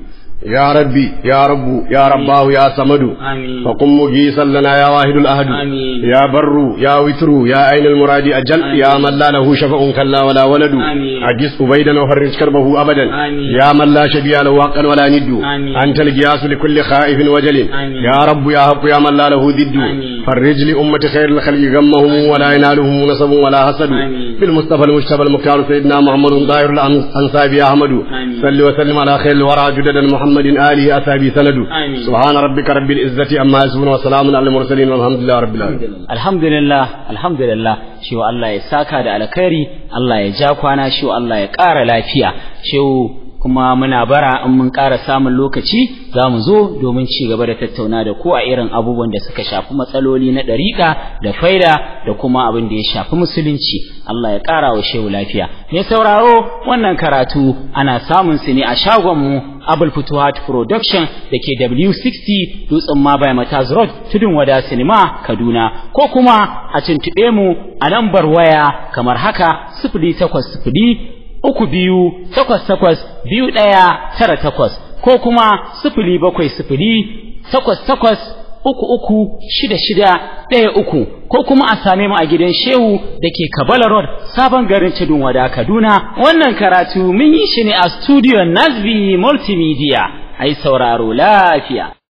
يا ربي يا رب يا رباه يا صمد فقم مجيسا لنا يا واحد الأهد يا بر يا وتر يا أين المراد أجل يا من لا له شفع كلا ولا ولد أجس أبيدا وفرج كربه أبدا يا من لا شبيه له حقا ولا ند أنت القياس لكل خائف وجل يا رب يا حق يا من لا له ضد فرج لأمة خير الخلق غمهم ولا ينالهم نصب ولا حسد بالمصطفى المجتبى المختار سيدنا محمد ظاهر الأنصاب يا أحمد صل وسلم على خير الورى جددا محمد محمد آله أتابي سند سبحان ربك رب العزة أما يصفون وسلام على المرسلين والحمد لله رب العالمين الحمد لله الحمد لله shi Allah ya saka da alkhairi Allah ya ja kwana shi Allah ya ƙara lafiya shi kuma muna bara in mun ƙara samun lokaci za mu zo domin ci gaba da tattauna da ku a irin abubuwan da suka shafi matsaloli na ɗariƙa da faida da kuma abin da ya shafi musulunci Allah ya ƙara wa shehu lafiya mai sauraro wannan karatu ana samun su ne a shagonmu Abul Futuhat Production da ke W60 Dutsen Mabai Mataz Road Tudun Wada Cinema Kaduna ko kuma a tuntuɓe mu a lambar waya kamar haka sifili takwas sifili uku biyu takwas takwas biyu ɗaya tara takwas ko kuma sifili bakwai sifili takwas takwas uku uku shida shida ɗaya uku ko kuma a same mu a gidan shehu da ke kabala road sabon garin tudun wada kaduna wannan karatu mun yi shi ne a studio nasbi multimedia ai sauraro lafiya